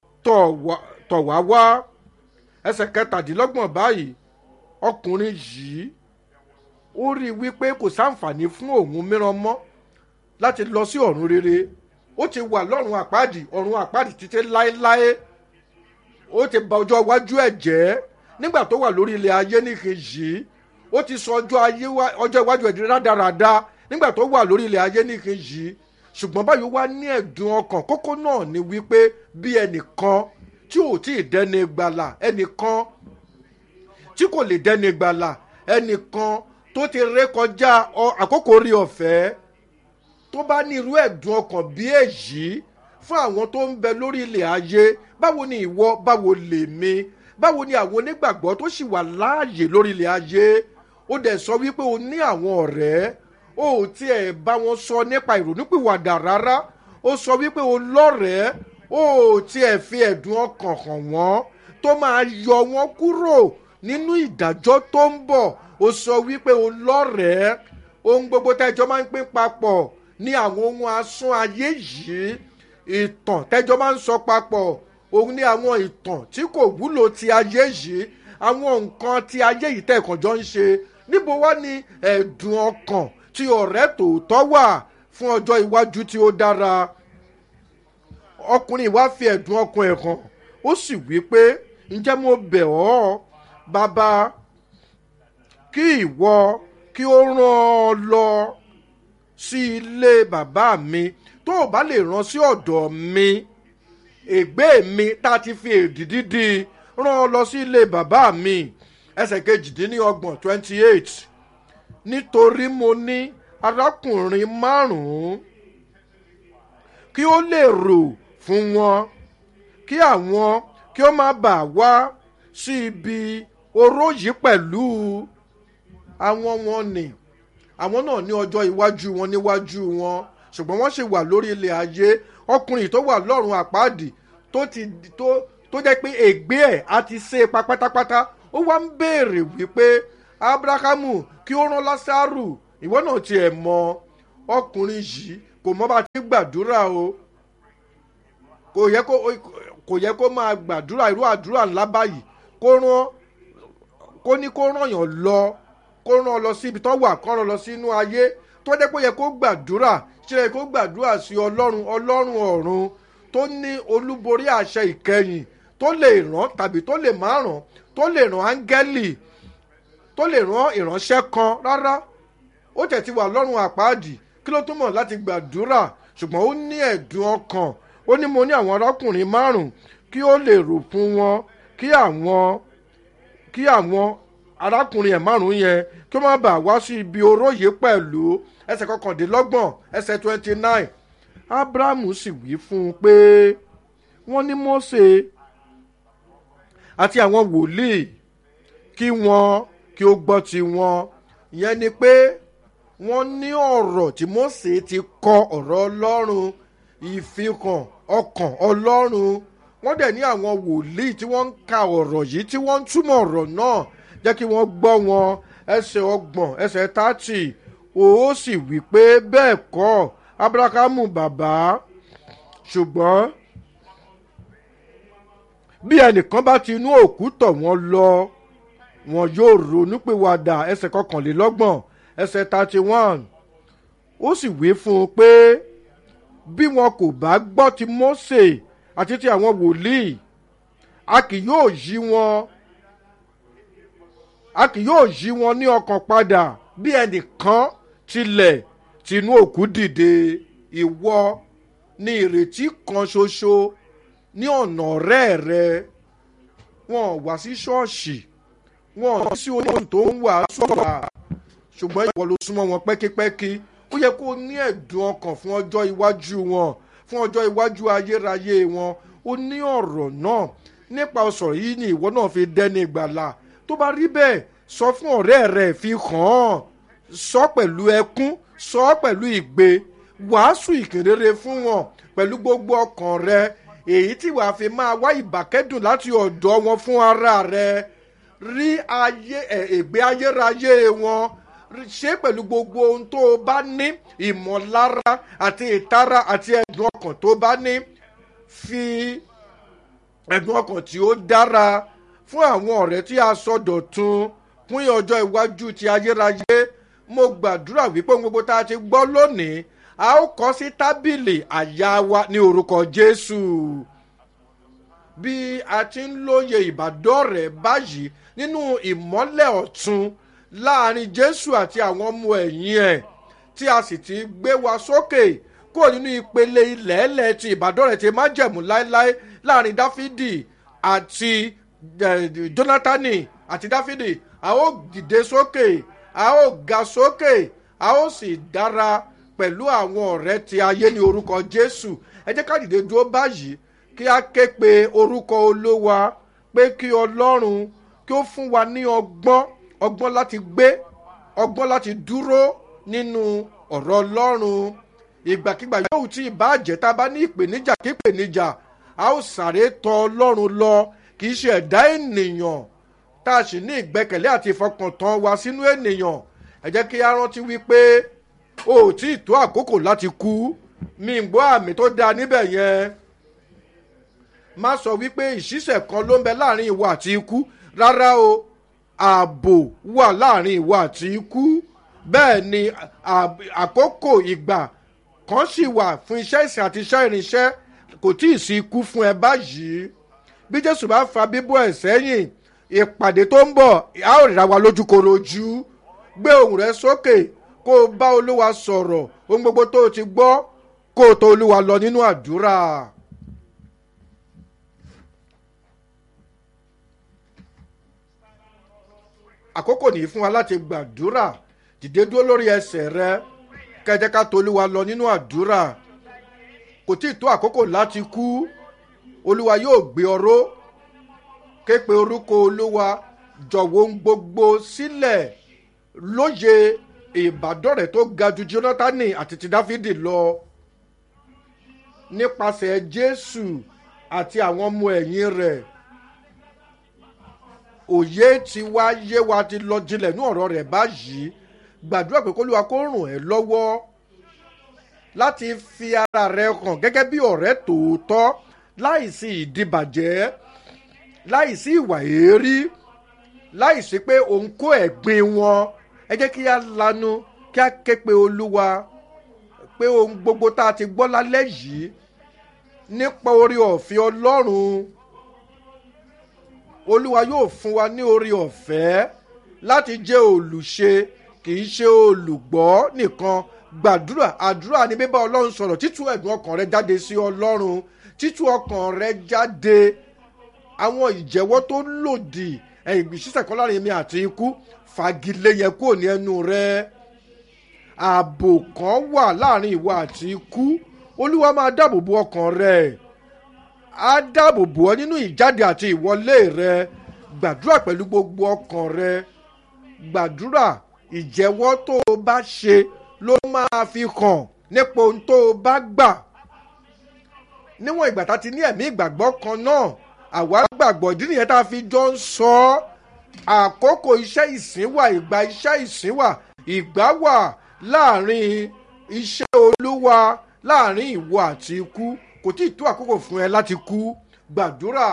tọ̀ wá wá ẹsẹ̀ kẹtàdínlọ́gbọ̀n báyìí ọkùnrin yìí ó rí i wípé kò sáǹfààní fún òun mìíràn mọ́ láti lọ sí ọ̀run rere ó ti wà lọ́run àpáàdì ọ̀run àpáàdì títí láéláé ó ti ba ọjọ́ iwájú ẹ̀ jẹ́ nígbà tó wà lórí ilẹ̀ ayé nìkejì ó ti sọ ọjọ́ iwájú ẹ̀ di rádaràda nígbà tó wà lórí ilẹ̀ ayé nìkejì ṣùgbọ́n báyìí wá ní ẹ̀dùn ọkàn kókó náà ni wípé bí ẹnìkan tí ò tí ì dẹ́ni gbàlà ẹnìkan tí kò lè dẹ́ni gbàlà ẹnìkan tó ti ré kọjá àkókò orí ọ̀fẹ́ tó bá ní irú ẹ̀dùn ọkàn bí èyí fún àwọn tó ń bẹ lórí ilẹ̀ ayé báwo ni ìwọ báwo lè mi báwo ni àwọn onígbàgbọ́ tó sì wà láàyè lórí ilẹ̀ ayé ó dẹ̀ sọ wípé o ní àwọn ọ̀rẹ́ o ò tiẹ̀ bá wọn sọ nípa ìrònúpìwàdà rárá ó sọ wípé o lọ́rẹ̀ẹ́ o ò tiẹ̀ fi ẹ̀dùn ọkàn hàn wọ́n tó máa yọ wọ́n kúrò nínú ìdájọ́ tó ń bọ̀ ó sọ wípé o lọ́rẹ̀ẹ́ ohun gbogbo tẹ́jọ́ máa ń pín papọ̀ ní àwọn ohun asún ayé yìí ìtàn tẹ́jọ́ máa ń sọ papọ̀ òun ní àwọn ìtàn tí kò wúlò ti ayé yìí àwọn nǹkan ti ayé yìí tẹ̀kànjọ́ ń ṣe níbo wá ní ẹ̀dùn ọkàn tí ọ̀rẹ́ tòótọ́ wà fún ọjọ́ iwájú tí ó dára ọkùnrin wá fi ẹ̀dùn ọkàn ẹ̀ hàn ó sì wí pé ǹjẹ́ mo bẹ̀ ọ́ bàbá kí ìwọ kí ó rán ọ lọ sí ilé bàbá mi tó o bá lè rán sí ọ̀dọ̀ mi ègbé mi tá a ti fi èdìdí di rán ọ lọ sí ilé bàbá mi ẹsẹ̀ kejìdínlọ́gbọ̀n twenty eight nítorí mo ní arákùnrin márùn-ún kí ó lè rò fún wọn kí àwọn kí ó má bàa wá sí ibi oró yìí pẹ̀lú àwọn wọn ni àwọn náà ní ọjọ́ iwájú wọn níwájú wọn ṣùgbọ́n wọ́n ṣì wà lórí ilẹ̀ ayé ọkùnrin tó wà lọ́rùn àpáàdì tó ti tó tó jẹ́ pé ègbé ẹ̀ á ti ṣe pa pátápátá ó wá ń béèrè wípé abrahamu kí ó rán lásàrù ìwọ náà tiẹ̀ mọ ọkùnrin yìí kò mọ bá ti gbàdúrà o kò yẹ kó kò yẹ kó máa gbàdúrà irú àdúrà ńlá báyìí kó rán kó ní kó ràn yàn lọ kó ràn lọ síbi tó wà kó ràn lọ sínú ayé tó jẹ́ pé ó yẹ kó gbàdúrà ṣe yẹ kó gbàdúrà sí ọlọ́run ọlọ́run ọ̀run tó ní olúborí àṣẹ ìkẹyìn tó lè ràn tàbí tó lè má ràn tó lè ràn áńgẹ́lì tó lè ràn ìránṣẹ́ kan rárá ó tẹ̀ ti wà lọ́rùn àpáàdì kí ló túmọ̀ láti gbàdúrà ṣùgbọ́n ó ní ẹ̀dùn ọkàn ó ní mo ní àwọn arákùnrin márùn kí ó lè rò fún wọn kí àwọn kí àwọn arákùnrin ẹ̀ márùn yẹn kí ó má bàa wá sí ibi oró yìí pẹ̀lú ẹsẹ̀ kọkàndínlọ́gbọ̀n ẹsẹ̀ twenty nine abrahamu sì wí fún un pé wọ́n ní mose àti àwọn wòlíì kí wọ́n kí ó gbọ́ ti wọn ìyẹn ni pé wọ́n ní ọ̀rọ̀ tí mose ti kọ ọ̀rọ̀ ọlọ́run ìfihàn ọkàn ọlọ́run wọ́n dẹ̀ ní àwọn wòlíì tí wọ́n ń ka ọ̀rọ̀ yìí tí wọ́n ń túmọ̀ ọ̀rọ̀ náà jẹ́ kí wọ́n gbọ́ wọn ẹsẹ̀ ọgbọ̀n ẹsẹ̀ tààtì ó sì wí pé bẹ́ẹ̀ kọ́ abrahamu bàbá ṣùgbọ́n bí ẹnìkan bá ti inú òkú tọ̀ wọ́n lọ wọn yóò ronúpìwàdà ẹsẹ̀ kọkànlélọ́gbọ̀n ẹsẹ̀ thirty one ó sì wí fún un pé bí wọn kò bá gbọ́ ti mose àti ti àwọn wòlíì a kì yóò yí wọn a kì yóò yí wọn ní ọkàn padà bí ẹnìkan tilẹ̀ tinú òkú dìde ìwọ ní ìrètí kan ṣoṣo ní ọ̀nà ọ̀rẹ́ rẹ wọn wá sí ṣọ́ọ̀ṣì wọn sí ohun tó ń wà sọ̀rọ̀ ṣùgbọ́n ìwọ ló súnmọ́ wọn pẹ́kípẹ́kí ó yẹ kó ní ẹ̀dùn ọkàn fún ọjọ́ iwájú wọn fún ọjọ́ iwájú ayérayé wọn ó ní ọ̀rọ̀ náà nípa ọ̀sọ̀ yìí ni ìwọ náà fi dẹ́ni ìgbàlà tó bá rí bẹ́ẹ̀ sọ fún ọ̀rẹ́ rẹ̀ fi hàn án sọ pẹ̀lú ẹkún sọ pẹ̀lú ìgbe wàásù ìkìrere fún wọn pẹ̀lú gbogbo ọkàn rẹ èyí tí wàá fi máa wá ìbàkẹ́dùn láti ọ̀dọ̀ wọn fún ara rẹ rí ayé ègbé ayérayé wọn ṣe pẹ̀lú gbogbo ohun tó o bá ní ìmọ̀lára àti ìtara àti ẹ̀dùn ọkàn tó bá ní fi ẹ̀dùn ọkàn tí ó dára fún àwọn ọ̀rẹ́ tí a sọ dọ̀tun fún ọjọ́ iwájú ti ayérayé mo gbàdúrà wípé ohun gbogbo tá a ti gbọ́ lónìí a ó kọ́ sí tábìlì àyà wa ní orúkọ jésù bí a ti ń lóye ìbádọ́rẹ̀ báyìí nínú ìmọ́lẹ̀ ọ̀tun láàrin jésù àti àwọn ọmọ ẹ̀yìn ẹ̀ tí a sì ti gbé wa sókè kúrò nínú ìpele ilẹ̀ẹ́lẹ̀ ti ìbádọ́rẹ̀ ti májẹ̀mú láéláé láàrin dáfídì àti jónátánì àti dáfídì a ó dìde sókè a ó ga sókè a ó sì dára pẹ̀lú àwọn ọ̀rẹ́ ti ayé ní orúkọ jésù ẹ jẹ́ ká dìde dúró báyìí kí a ké pe orúkọ olówa pé kí ọlọ́run kí ó fún wa ní ọgbọ́n ọgbọ́n láti gbé ọgbọ́n láti dúró nínú ọ̀rọ̀ ọlọ́run ìgbàkigbà yóò tí ì bá jẹ́ tá a bá ní ìpèníjà kí ìpèníjà a ó sáré tọ ọlọ́run lọ kì í ṣe ẹ̀dá ènìyàn tá a sì ní ìgbẹ́kẹ̀lé àti ìfọkàntán wa sínú ènìyàn ẹ jẹ́ kí a rántí wípé o ò tí ì tó àkókò láti kú mi ń gbọ́ àmì tó dáa níbẹ̀ yẹn má sọ wípé ìṣísẹ̀ kan ló ń bẹ láàrin ìwọ àti ikú rárá o ààbò wà láàrin ìwọ àti ikú bẹ́ẹ̀ ni àkókò ìgbà kan sì wà fún iṣẹ́ ìsìn àti iṣẹ́ ìrìnsẹ́ kò tí ì sí ikú fún ẹ báyìí bí jésù bá fa bíbọ̀ ẹ̀ sẹ́yìn ìpàdé tó ń bọ̀ a ó rà wá lójúkorojú gbé ohùn rẹ sókè kó o bá olúwa sọ̀rọ̀ ohun gbogbo tó o ti gbọ́ kó o tó olúwa lọ nínú àdúrà. àkókò nìyí fún wa láti gbàdúrà dìde dúró lórí ẹsẹ̀ rẹ kẹjẹ ká tolúwa lọ nínú àdúrà kò tí ì tó àkókò láti kú olúwa yóò gbé ọró képe orúkọ olúwa jọ̀wọ́ ń gbogbo sílẹ̀ lóye ìbádọ́rẹ̀ tó ga ju jonathan àti ti dáfídì lọ nípasẹ̀ jésù àti àwọn ọmọ ẹ̀yìn rẹ̀ òye ti wá yé wa ti lọ jinlẹ̀ ní ọ̀rọ̀ rẹ̀ báyìí gbàdúrà pé kólúwa kó ràn ẹ́ lọ́wọ́ láti fi ara rẹ hàn gẹ́gẹ́ bí ọ̀rẹ́ tòótọ́ láìsí ìdìbàjẹ́ láìsí ìwà èérí láìsí pé òun kó ẹ̀gbin wọn ẹ jẹ́ kí á lanu kí á ké pe olúwa pé ohun gbogbo tá a ti gbọ́ lálẹ́ yìí nípa orí ọ̀fẹ́ ọlọ́run olúwa yóò fún wa ní orí ọ̀fẹ́ láti jẹ́ olùṣe kì í ṣe olùgbọ́ nìkan gbàdúrà àdúrà ní bíbá ọlọ́run sọ̀rọ̀ títú ẹ̀dùn ọkàn rẹ jáde sí ọlọ́run títú ọkàn rẹ jáde àwọn ìjẹ́wọ́ tó lòdì ẹ̀yìn ìṣiṣẹ́ kan láàrin mi àti ikú fagilé yẹ kúrò ní ẹnu rẹ ààbò kan wà láàrin ìwọ àti ikú olúwa máa dáàbò bo ọkàn rẹ á dáàbò bò ọ nínú ìjáde àti ìwọlé rẹ gbàdúrà pẹ̀lú gbogbo ọkàn rẹ gbàdúrà ìjẹ́wọ́ tó o bá ṣe ló máa fi hàn nípa ohun tó o bá gbà níwọ̀n ìgbà tá a ti ní ẹ̀mí ìgbàgbọ́ kan náà àwa gbàgbọ́ ìdí nìyẹn tá a fi jọ ń sọ ọ́ àkókò iṣẹ́ ìsìn wà ìgbà iṣẹ́ ìsìn wà ìgbà wà láàrin iṣẹ́ olúwa láàrin ìwọ àti ikú kò tí ì tó àkókò fún ẹ láti kú gbàdúrà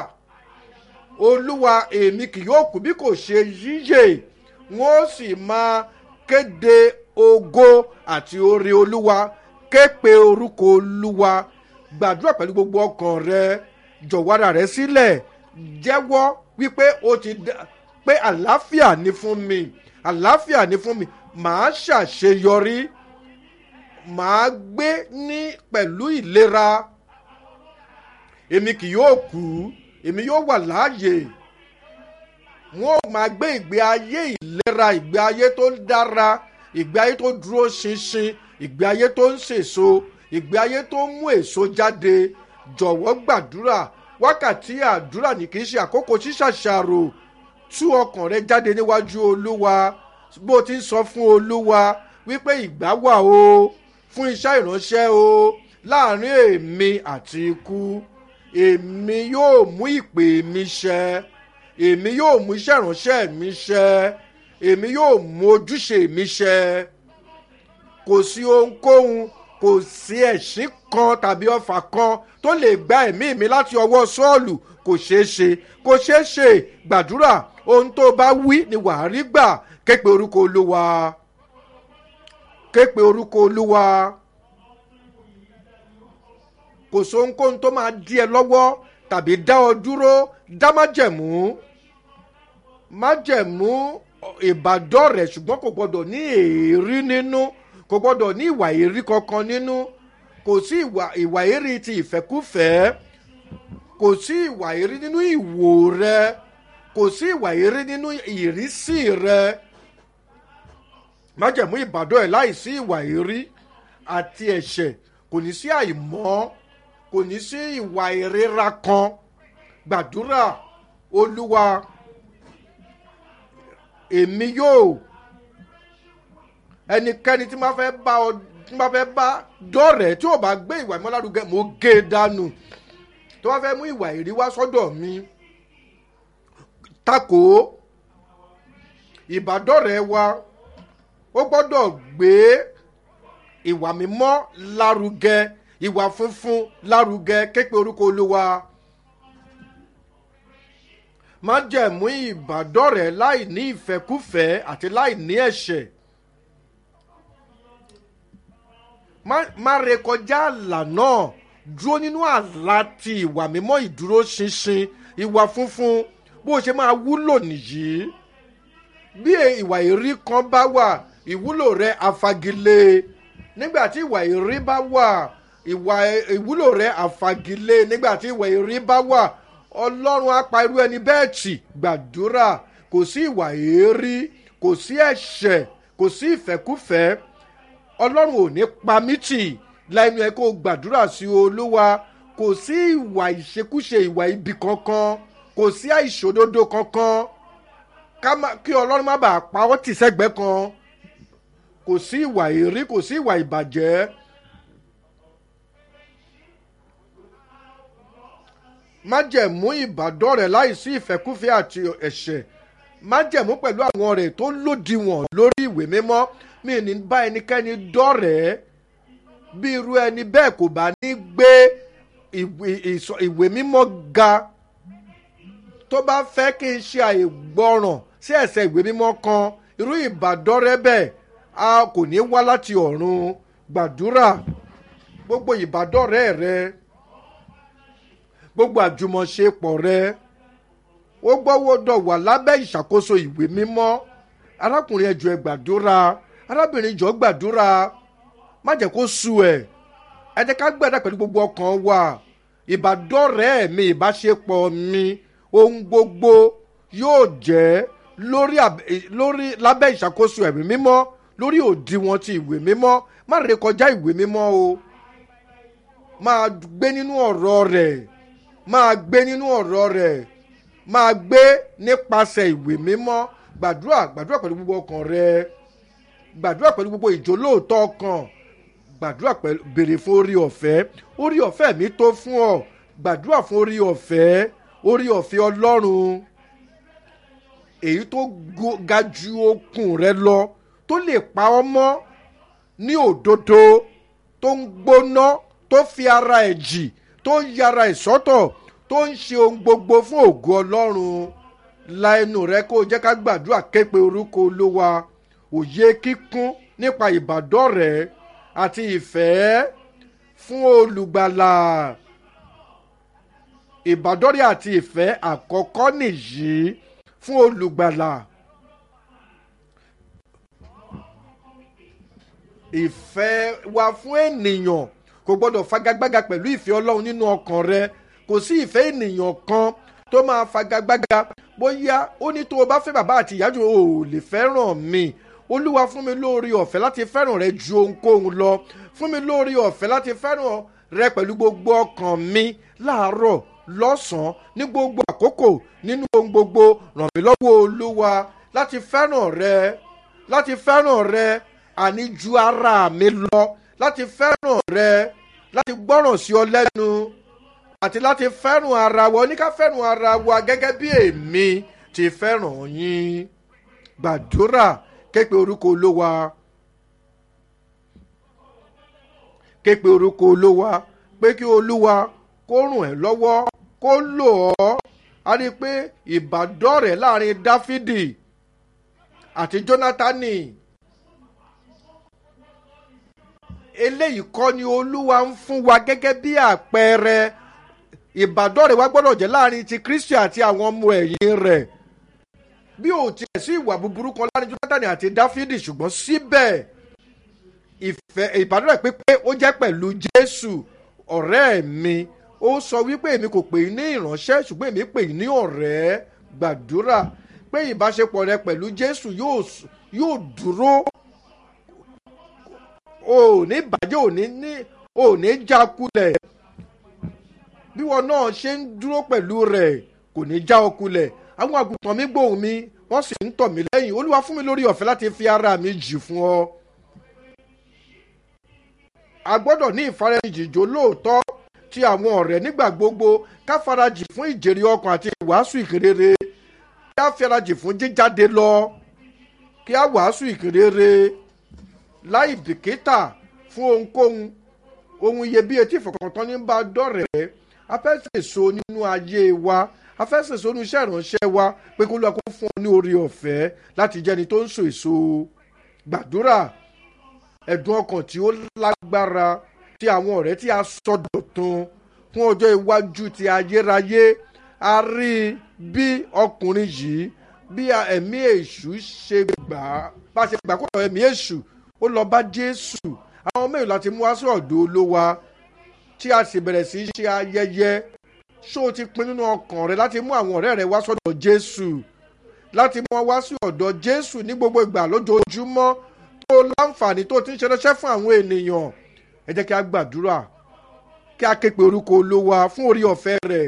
olúwa èmi kì yóò kú bí kò ṣe yíyè wọn ó sì máa kéde ògo àti oore olúwa ké pe orúkọ olúwa gbàdúrà pẹ̀lú gbogbo ọkàn rẹ jọ̀wọ́ra rẹ sílẹ̀ jẹ́wọ́ wípé o ti dá pé àlàáfíà ní fún mi àlàáfíà ní fún mi màá ṣàṣeyọrí màá gbé ní pẹ̀lú ìlera èmi kì yóò kú èmi yóò wà láàyè wọn ò máa gbé ìgbé ayé ìlera ìgbé ayé tó dára ìgbé ayé tó dúró ṣinṣin ìgbé ayé tó ń sèso ìgbé ayé tó ń mú èso jáde jọ̀wọ́ gbàdúrà wákàtí àdúrà ní kì í ṣe àkókò ṣíṣàṣàrò tú ọkàn rẹ jáde níwájú olúwa bó ti ń sọ fún olúwa wípé ìgbà wà o fún iṣẹ́ ìránṣẹ́ o láàrin èmi àti ikú èmi yóò mú ìpè mi ṣẹ èmi yóò mú iṣẹ́ ìránṣẹ́ mi ṣẹ èmi yóò mú ojúṣe mi ṣẹ kò sí ohunkóhun kò sí ẹ̀sìn kan tàbí ọfà kan tó lè gba ẹ̀mí mi láti ọwọ́ sọ́ọ̀lù kò ṣeé ṣe kò ṣeé ṣe gbàdúrà ohun tó bá wí ni wàá rí gbà képe orúkọ olúwa képe orúkọ olúwa kò sóhunkóhun tó máa dí ẹ lọ́wọ́ tàbí dá ọ dúró dá májẹ̀mú májẹ̀mú ìbàdàn rẹ̀ ṣùgbọ́n kò gbọ́dọ̀ ní èérí nínú kò gbọ́dọ̀ ní ìwà èrí kankan nínú kò sí ìwà ìwà èrí ti ìfẹ́kúfẹ̀ẹ́ kò sí ìwà èrí nínú ìwò rẹ kò sí ìwà èrí nínú ìrísí rẹ májẹ̀mú ìbàdàn ẹ̀ láìsí ìwà èrí àti ẹ̀ṣẹ̀ kò ní sí àìmọ́ kò ní sí ìwà ìrera kan gbàdúrà olúwa èmi yóò ẹnikẹ́ni tí máa fẹ́ bá ọ tí máa fẹ́ bá dọ́rẹ̀ẹ́ tí ò bá gbé ìwà ìmọ̀lárugẹ mo gé e dànù tó bá fẹ́ mú ìwà ìrí wá sọ́dọ̀ mi takò ìbádọ́rẹ̀ẹ́ wa ó gbọ́dọ̀ gbé ìwà mímọ́ lárugẹ ìwà funfun lárugẹ képe orúkọ olúwa má jẹ̀mú ìbádọ́rẹ̀ẹ́ láì ní ìfẹ́kúfẹ́ àti láì ní ẹ̀ṣẹ̀ má rékọjá àlà náà dúró nínú àlá ti ìwà mímọ́ ìdúró ṣinṣin ìwà funfun bó ṣe máa wúlò nìyí bí ìwà ìrí kan bá wà ìwúlò rẹ àfagilé nígbà tí ìwà ìrí bá wà ìwà ìwúlò rẹ àfagilé nígbà tí ìwà ìrí bá wà ọlọ́run á pa irú ẹni bẹ́ẹ̀ tì gbàdúrà kò sí ìwà èérí kò sí ẹ̀ṣẹ̀ kò sí ìfẹ́kúfẹ́ ọlọ́run ò ní pa mí tì lẹ́nu ẹ̀ kó gbàdúrà sí olúwa kò sí ìwà ìṣekúṣe ìwà ibi kankan kò sí àìṣòdodo kankan kí ọlọ́run má bàa pa ọ́ tì sẹ́gbẹ́ kan kò sí ìwà èrí kò sí ìwà ìbàjẹ́. májẹ̀mú ìbàdàn rẹ̀ láìsí ìfẹ́kúfẹ́ àti ẹ̀ṣẹ̀ májẹ̀mú pẹ̀lú àwọn rẹ̀ tó lòdìwọ̀n lórí ìwé mímọ́ mi ní bá ẹnikẹ́ni dọ́rẹ̀ẹ́ bí irú ẹni bẹ́ẹ̀ kò bá ní gbé ìwé mímọ́ ga tó bá fẹ́ kí n ṣe àìgbọràn sí ẹ̀sẹ̀ ìwé mímọ́ kan irú ìbádọ́rẹ́ bẹ́ẹ̀ a kò ní wá láti ọ̀run gbàdúrà gbogbo ìbádọ́rẹ́ rẹ gbogbo àjùmọ̀ṣepọ̀ rẹ ó gbọ́wọ́dọ̀ wà lábẹ́ ìṣàkóso ìwé mímọ́ arákùnrin ẹjọ́ ẹ gbàdúrà arábìnrin jọ gbàdúrà má jẹ́ kó sú ẹ̀ ẹ jẹ́ ká gbàdá pẹ̀lú gbogbo ọkàn wa ìbádọ́rẹ́ mi ìbáṣepọ̀ mi ohun gbogbo yóò jẹ́ lórí lórí lábẹ́ ìṣàkóso ẹ̀mí mímọ́ lórí òdiwọ̀n ti ìwé mímọ́ má rékọjá ìwé mímọ́ o máa gbé nínú ọ̀rọ̀ rẹ̀ máa gbé nínú ọ̀rọ̀ rẹ̀ máa gbé nípasẹ̀ ìwé mímọ́ gbàdúrà gbàdúrà pẹ̀lú gbogbo ọkàn rẹ gbàdúrà pẹ̀lú gbogbo ìjólóòtọ́ ọkàn gbàdúrà pẹ̀lú béèrè fún orí ọ̀fẹ́ orí ọ̀fẹ́ mi tó fún ọ gbàdúrà fún orí ọ̀fẹ́ orí ọ̀fẹ́ ọlọ́run èyí tó ga ju okùn rẹ lọ tó lè pa ọ́ mọ́ ní òdodo tó ń gbóná tó fi ara ẹ̀ jì tó ń yára ẹ̀ sọ́tọ̀ tó ń ṣe ohun gbogbo fún ògo ọlọ́run la ẹnu rẹ kó jẹ́ ká gbàdúrà képe orúkọ olúwa òye kíkún nípa ìbádọ́rẹ̀ẹ́ àti ìfẹ́ fún olùgbàlà ìbádọ́rẹ̀ẹ́ àti ìfẹ́ àkọ́kọ́ nìyí fún olùgbàlà ìfẹ́ wa fún ènìyàn kò gbọ́dọ̀ fagagbága pẹ̀lú ìfẹ́ ọlọ́run nínú ọkàn rẹ kò sí ìfẹ́ ènìyàn kan tó máa fagagbága bóyá ó ní tó o bá fẹ́ bàbá àti ìyá jù o ò lè fẹ́ràn mi olúwa fún mi lórí ọ̀fẹ́ láti fẹ́ràn rẹ ju ohunkóhun lọ fún mi lórí ọ̀fẹ́ láti fẹ́ràn rẹ pẹ̀lú gbogbo ọkàn mi láàárọ̀ lọ́sàn-án ní gbogbo àkókò nínú ohun gbogbo ràn mí lọ́wọ́ olúwa láti fẹ́ràn rẹ láti fẹ́ràn rẹ àní ju ara mi lọ láti fẹ́ràn rẹ láti gbọ́ràn sí ọ lẹ́nu àti láti fẹ́ràn ara wa oníká fẹ́ràn ara wa gẹ́gẹ́ bí èmi ti fẹ́ràn yín gbàdúrà képe orúkọ olówa képe orúkọ olówa pé kí olúwa kó rùn ẹ́ lọ́wọ́ kó lò ọ́ a rí i pé ìbádọ́rẹ̀ láàrin dáfídì àti jónátánì eléyìí kọ́ ni olúwa ń fún wa gẹ́gẹ́ bí àpẹẹrẹ ìbádọ́rẹ̀ wa gbọ́dọ̀ jẹ́ láàrin ti kristi àti àwọn ọmọ ẹ̀yìn rẹ̀ bí ò tiẹ̀ sí ìwà búburú kan láàrin jónátánì àti dáfídì ṣùgbọ́n síbẹ̀ ìfẹ́ ìbádọ́rẹ̀ pípé ó jẹ́ pẹ̀lú jésù ọ̀rẹ́ mi ó sọ wípé èmi kò pè é ní ìránṣẹ́ ṣùgbọ́n èmi pè é ní ọ̀rẹ́ gbàdúrà pé ìbáṣepọ̀ rẹ pẹ̀lú jésù yóò dúró ò ní bàjẹ́ ò ní ní ò ní jákulẹ̀ bí wọn náà ṣe ń dúró pẹ̀lú rẹ̀ kò ní já ọ kulẹ̀ àwọn àgùntàn mi gbóhùn mi wọ́n sì ń tọ̀ mí lẹ́yìn olúwa fún mi lórí ọ̀fẹ́ láti fi ara mi jì fún ọ. a gbọ́dọ̀ ní ìfarajìjò lóòótọ́ ti àwọn ọ̀rẹ́ nígbà gbogbo ká farajì fún ìjèrè ọkàn àti ìwàásù ìkérere kí á farajì fún jíjáde lọ kí á wàásù ìkérere láì bìkítà fún ohunkóhun ohun iyebíye tí ìfọkàntán ní bá dọ̀rẹ́ afẹ́sẹ̀so nínú ayé wa afẹ́sẹ̀so nínú iṣẹ́ ìránṣẹ́ wa pé kó lóa kó fún ọ ní orí ọ̀fẹ́ láti jẹ́ni tó ń so èso gbàdúrà ẹ̀dùn ọkàn tí ó lágbára ti àwọn ọ̀rẹ́ tí a sọ dọ̀tun fún ọjọ́ iwájú ti ayérayé a rí i bí ọkùnrin yìí bí ẹ̀mí èṣù ṣe gbà á bá ṣe gbà kó ẹ̀mí èṣù ó lọ bá jésù àwọn mẹ́rin láti mú wá sí ọ̀dọ̀ olówa tí a sì bẹ̀rẹ̀ sí í ṣe ayẹyẹ ṣó o ti pin nínú ọkàn rẹ láti mú àwọn ọ̀rẹ́ rẹ wá sọ́dọ̀ jésù láti mú wọn wá sí ọ̀dọ̀ jésù ní gbogbo ìgbà lójoojúmọ́ tó láǹfààní tó ti ń ṣe ránṣẹ́ fún àwọn ènìyàn ẹ jẹ́ kí a gbàdúrà kí a ké pe orúkọ olówa fún orí ọ̀fẹ́ rẹ̀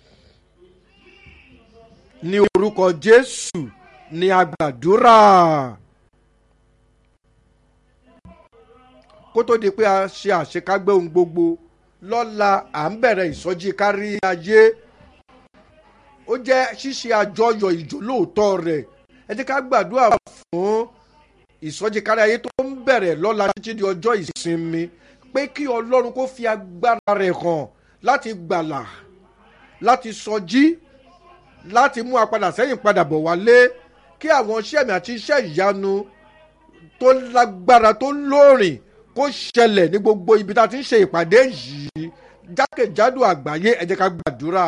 ní orúkọ jésù ní a gbàdúrà. kó tó di pé a ṣe àṣekágbé ohun gbogbo lọ́la à ń bẹ̀rẹ̀ ìsọjí kárí ayé ó jẹ́ ṣíṣe àjọyọ̀ ìjólóòtọ́ rẹ̀ ẹ jẹ́ ká gbàdúrà fún ìsọjí kárí ayé tó ń bẹ̀rẹ̀ lọ́la títí di ọjọ́ ìsinmi pé kí ọlọ́run kó fi agbára rẹ̀ hàn láti gbàlà láti sọjí láti mú apadà sẹ́yìn padà bọ̀ wálé kí àwọn iṣẹ́ mi àti iṣẹ́ ìyanu tó lágbára tó lóòrìn kó ṣẹlẹ̀ ní gbogbo ibi tá a ti ń ṣe ìpàdé yìí jákèjádò àgbáyé ẹ jẹ́ ká gbàdúrà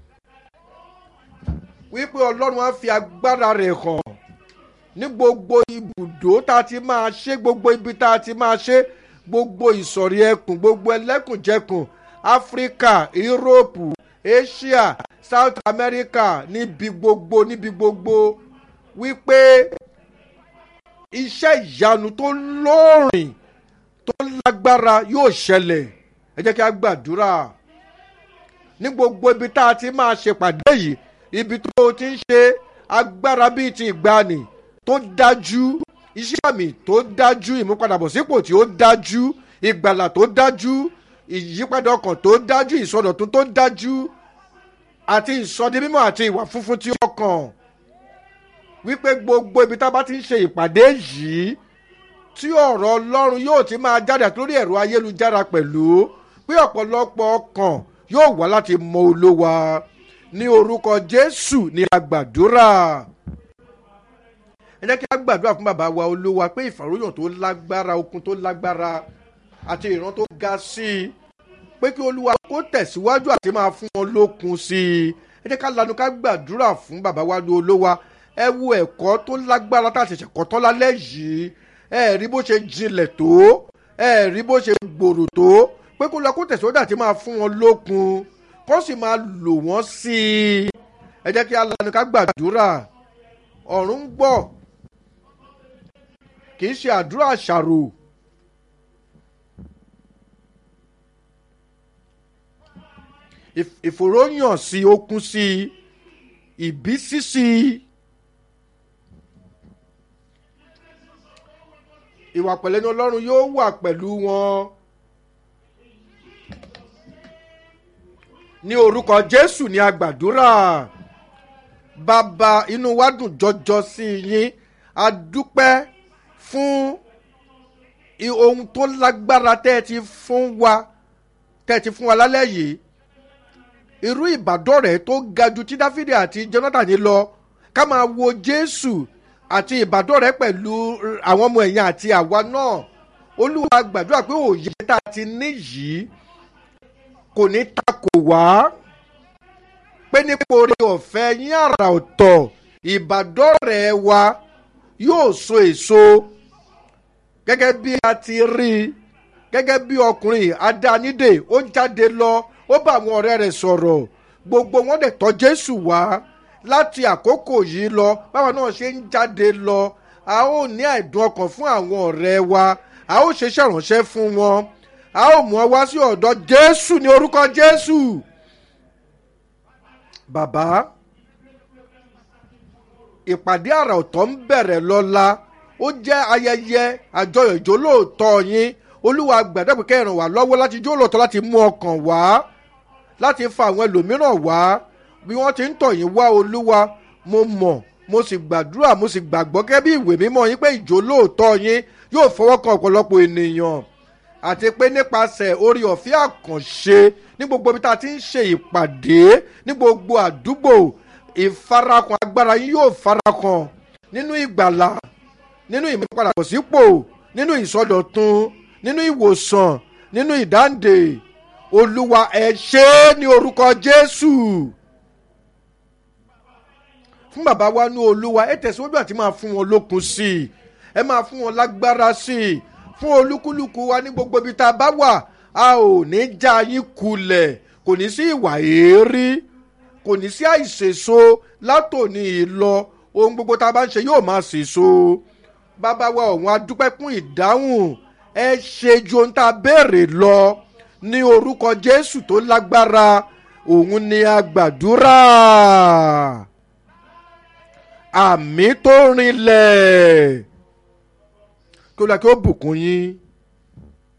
wípé ọlọ́run á fi agbára rẹ̀ hàn ní gbogbo ibùdó tá a ti máa ṣe gbogbo ibi tá a ti máa ṣe gbogbo ìsọ̀rí ẹkùn gbogbo ẹlẹ́kùnjẹkùn áfíríkà yúróòpù asia south america níbi gbogbo níbi gbogbo wípé iṣẹ́ ìyanu tó lóòrìn tó lágbára yóò ṣẹlẹ̀ ẹ jẹ́ kí a gbàdúrà ní gbogbo ibi tá a ti máa ṣèpàdé yìí ibi tó o ti ń ṣe agbára bíi ti ìgbani tó dájú iṣẹ́ àmì tó dájú ìmúpadàbọ̀sípò tí ó dájú ìgbàlà tó dájú ìyípadà ọkàn tó dájú ìsọdọ̀tún tó dájú àti ìsọdí mímọ́ àti ìwà funfun tí ó kàn wípé gbogbo ibi tá a bá ti ń ṣe ìpàdé yìí tí ọ̀rọ̀ ọlọ́run yóò ti máa jáde àti lórí ẹ̀rọ ayélujára pẹ̀lú pé ọ̀pọ̀lọpọ̀ ọkàn yóò wá láti mọ olówa ní orúkọ jésù ní agbàdúrà ẹ jẹ́ kí a gbàdúrà fún bàbá wa olúwa pé ìfàròyàn tó lágbára okun tó lágbára àti ìran tó ga sí i pé kí olúwa kó tẹ̀síwájú àti máa fún wọn lókun sí i ẹ jẹ́ ká lanu ká gbàdúrà fún bàbá wa olúwa ẹ wo ẹ̀kọ́ tó lágbára tá a ṣẹ̀ṣẹ̀ kọ́ tán lálẹ́ yìí ẹ rí bó ṣe jinlẹ̀ tó ẹ rí bó ṣe gbòòrò tó pé kó lọ kó tẹ̀síwájú àti máa fún wọn lókun kó sì máa lò wọ́n sí i ẹ jẹ́ kí a lanu ká gbàdúrà ọ̀run ń gbọ́ kì í ṣe àdúrà àṣàrò ìfòròyàn sí okun sí ìbísí sí ìwà pẹ̀lẹ́ ní ọlọ́run yóò wà pẹ̀lú wọn ní orúkọ jésù ní agbàdúrà bàbá inú wa dùn jọjọ sí yín a dúpẹ́ fún ohun tó lágbára tẹ́ ẹ ti fún wa tẹ́ ẹ ti fún wa lálẹ́ yìí irú ìbádọ́rẹ̀ẹ́ tó ga ju tí dáfídì àti jonathan lọ ká máa wo jésù àti ìbádọ́rẹ̀ẹ́ pẹ̀lú àwọn ọmọ ẹ̀yìn àti àwa náà olúwa gbàdúrà pé òye tá a ti ní yìí kò ní takò wá pé nípa orí ọ̀fẹ́ yín àrà ọ̀tọ̀ ìbádọ́rẹ̀ẹ́ wa yóò so èso gẹ́gẹ́ bí a ti rí i gẹ́gẹ́ bí ọkùnrin adánídè ó jáde lọ ó bá àwọn ọ̀rẹ́ rẹ̀ sọ̀rọ̀ gbogbo wọn dẹ̀ tọ́ jésù wá láti àkókò yìí lọ báwa náà ṣe ń jáde lọ a ó ní àìdùn ọkàn fún àwọn ọ̀rẹ́ wa a ó ṣe ṣèrànṣẹ́ fún wọn a ó mú ọ wá sí ọ̀dọ̀ jésù ní orúkọ jésù bàbá ìpàdé àrà ọ̀tọ̀ ń bẹ̀rẹ̀ lọ́la ó jẹ́ ayẹyẹ àjọyọ̀ ìjólóòtọ́ yín olúwa gbàdúrà pé kẹ́ràn wá lọ́wọ́ láti jólóòtọ́ láti mú ọkàn wá láti fa àwọn ẹlòmíràn wá bí wọ́n ti ń tọ̀ yín wá olúwa mo mọ̀ mo sì gbàdúrà mo sì gbàgbọ́ gẹ́gẹ́ bí ìwé mímọ́ yín pé ìjólóòtọ́ yín yóò fọwọ́ kan ọ̀pọ̀lọpọ̀ ènìyàn àti pé nípasẹ̀ orí ọ̀fẹ́ àkànṣe ní gbogbo ibi tá a ti ń ṣe ìpàdé ní gbogbo àdúgbò ìfarakàn agbára yín yóò farakàn nínú ìgbàlà nínú ìmúpadàbọ̀sípò nínú ìsọdọ̀tun nínú ìwòsàn nínú ìdáǹdè olúwa ẹ ṣe é ní orúkọ jésù fún bàbá wa ní olúwa ẹ tẹ̀síwájú àti máa fún wọn lókun sí i ẹ máa fún wọn lágbára sí i fún olúkúlùkù wa ní gbogbo ibi tá a bá wà a ò ní já yín kulẹ̀ kò ní sí ìwà èérí kò ní sí àìsèso látòní ìlọ ohun gbogbo tá a bá ń ṣe yóò máa sèso bàbá wa ọ̀hún adúpẹ́ kún ìdáhùn ẹ ṣe ju ohun tá a béèrè lọ ní orúkọ jésù tó lágbára òun ni a gbàdúrà àmì tó rinlẹ̀ kí ó lọ kí ó bùkún yín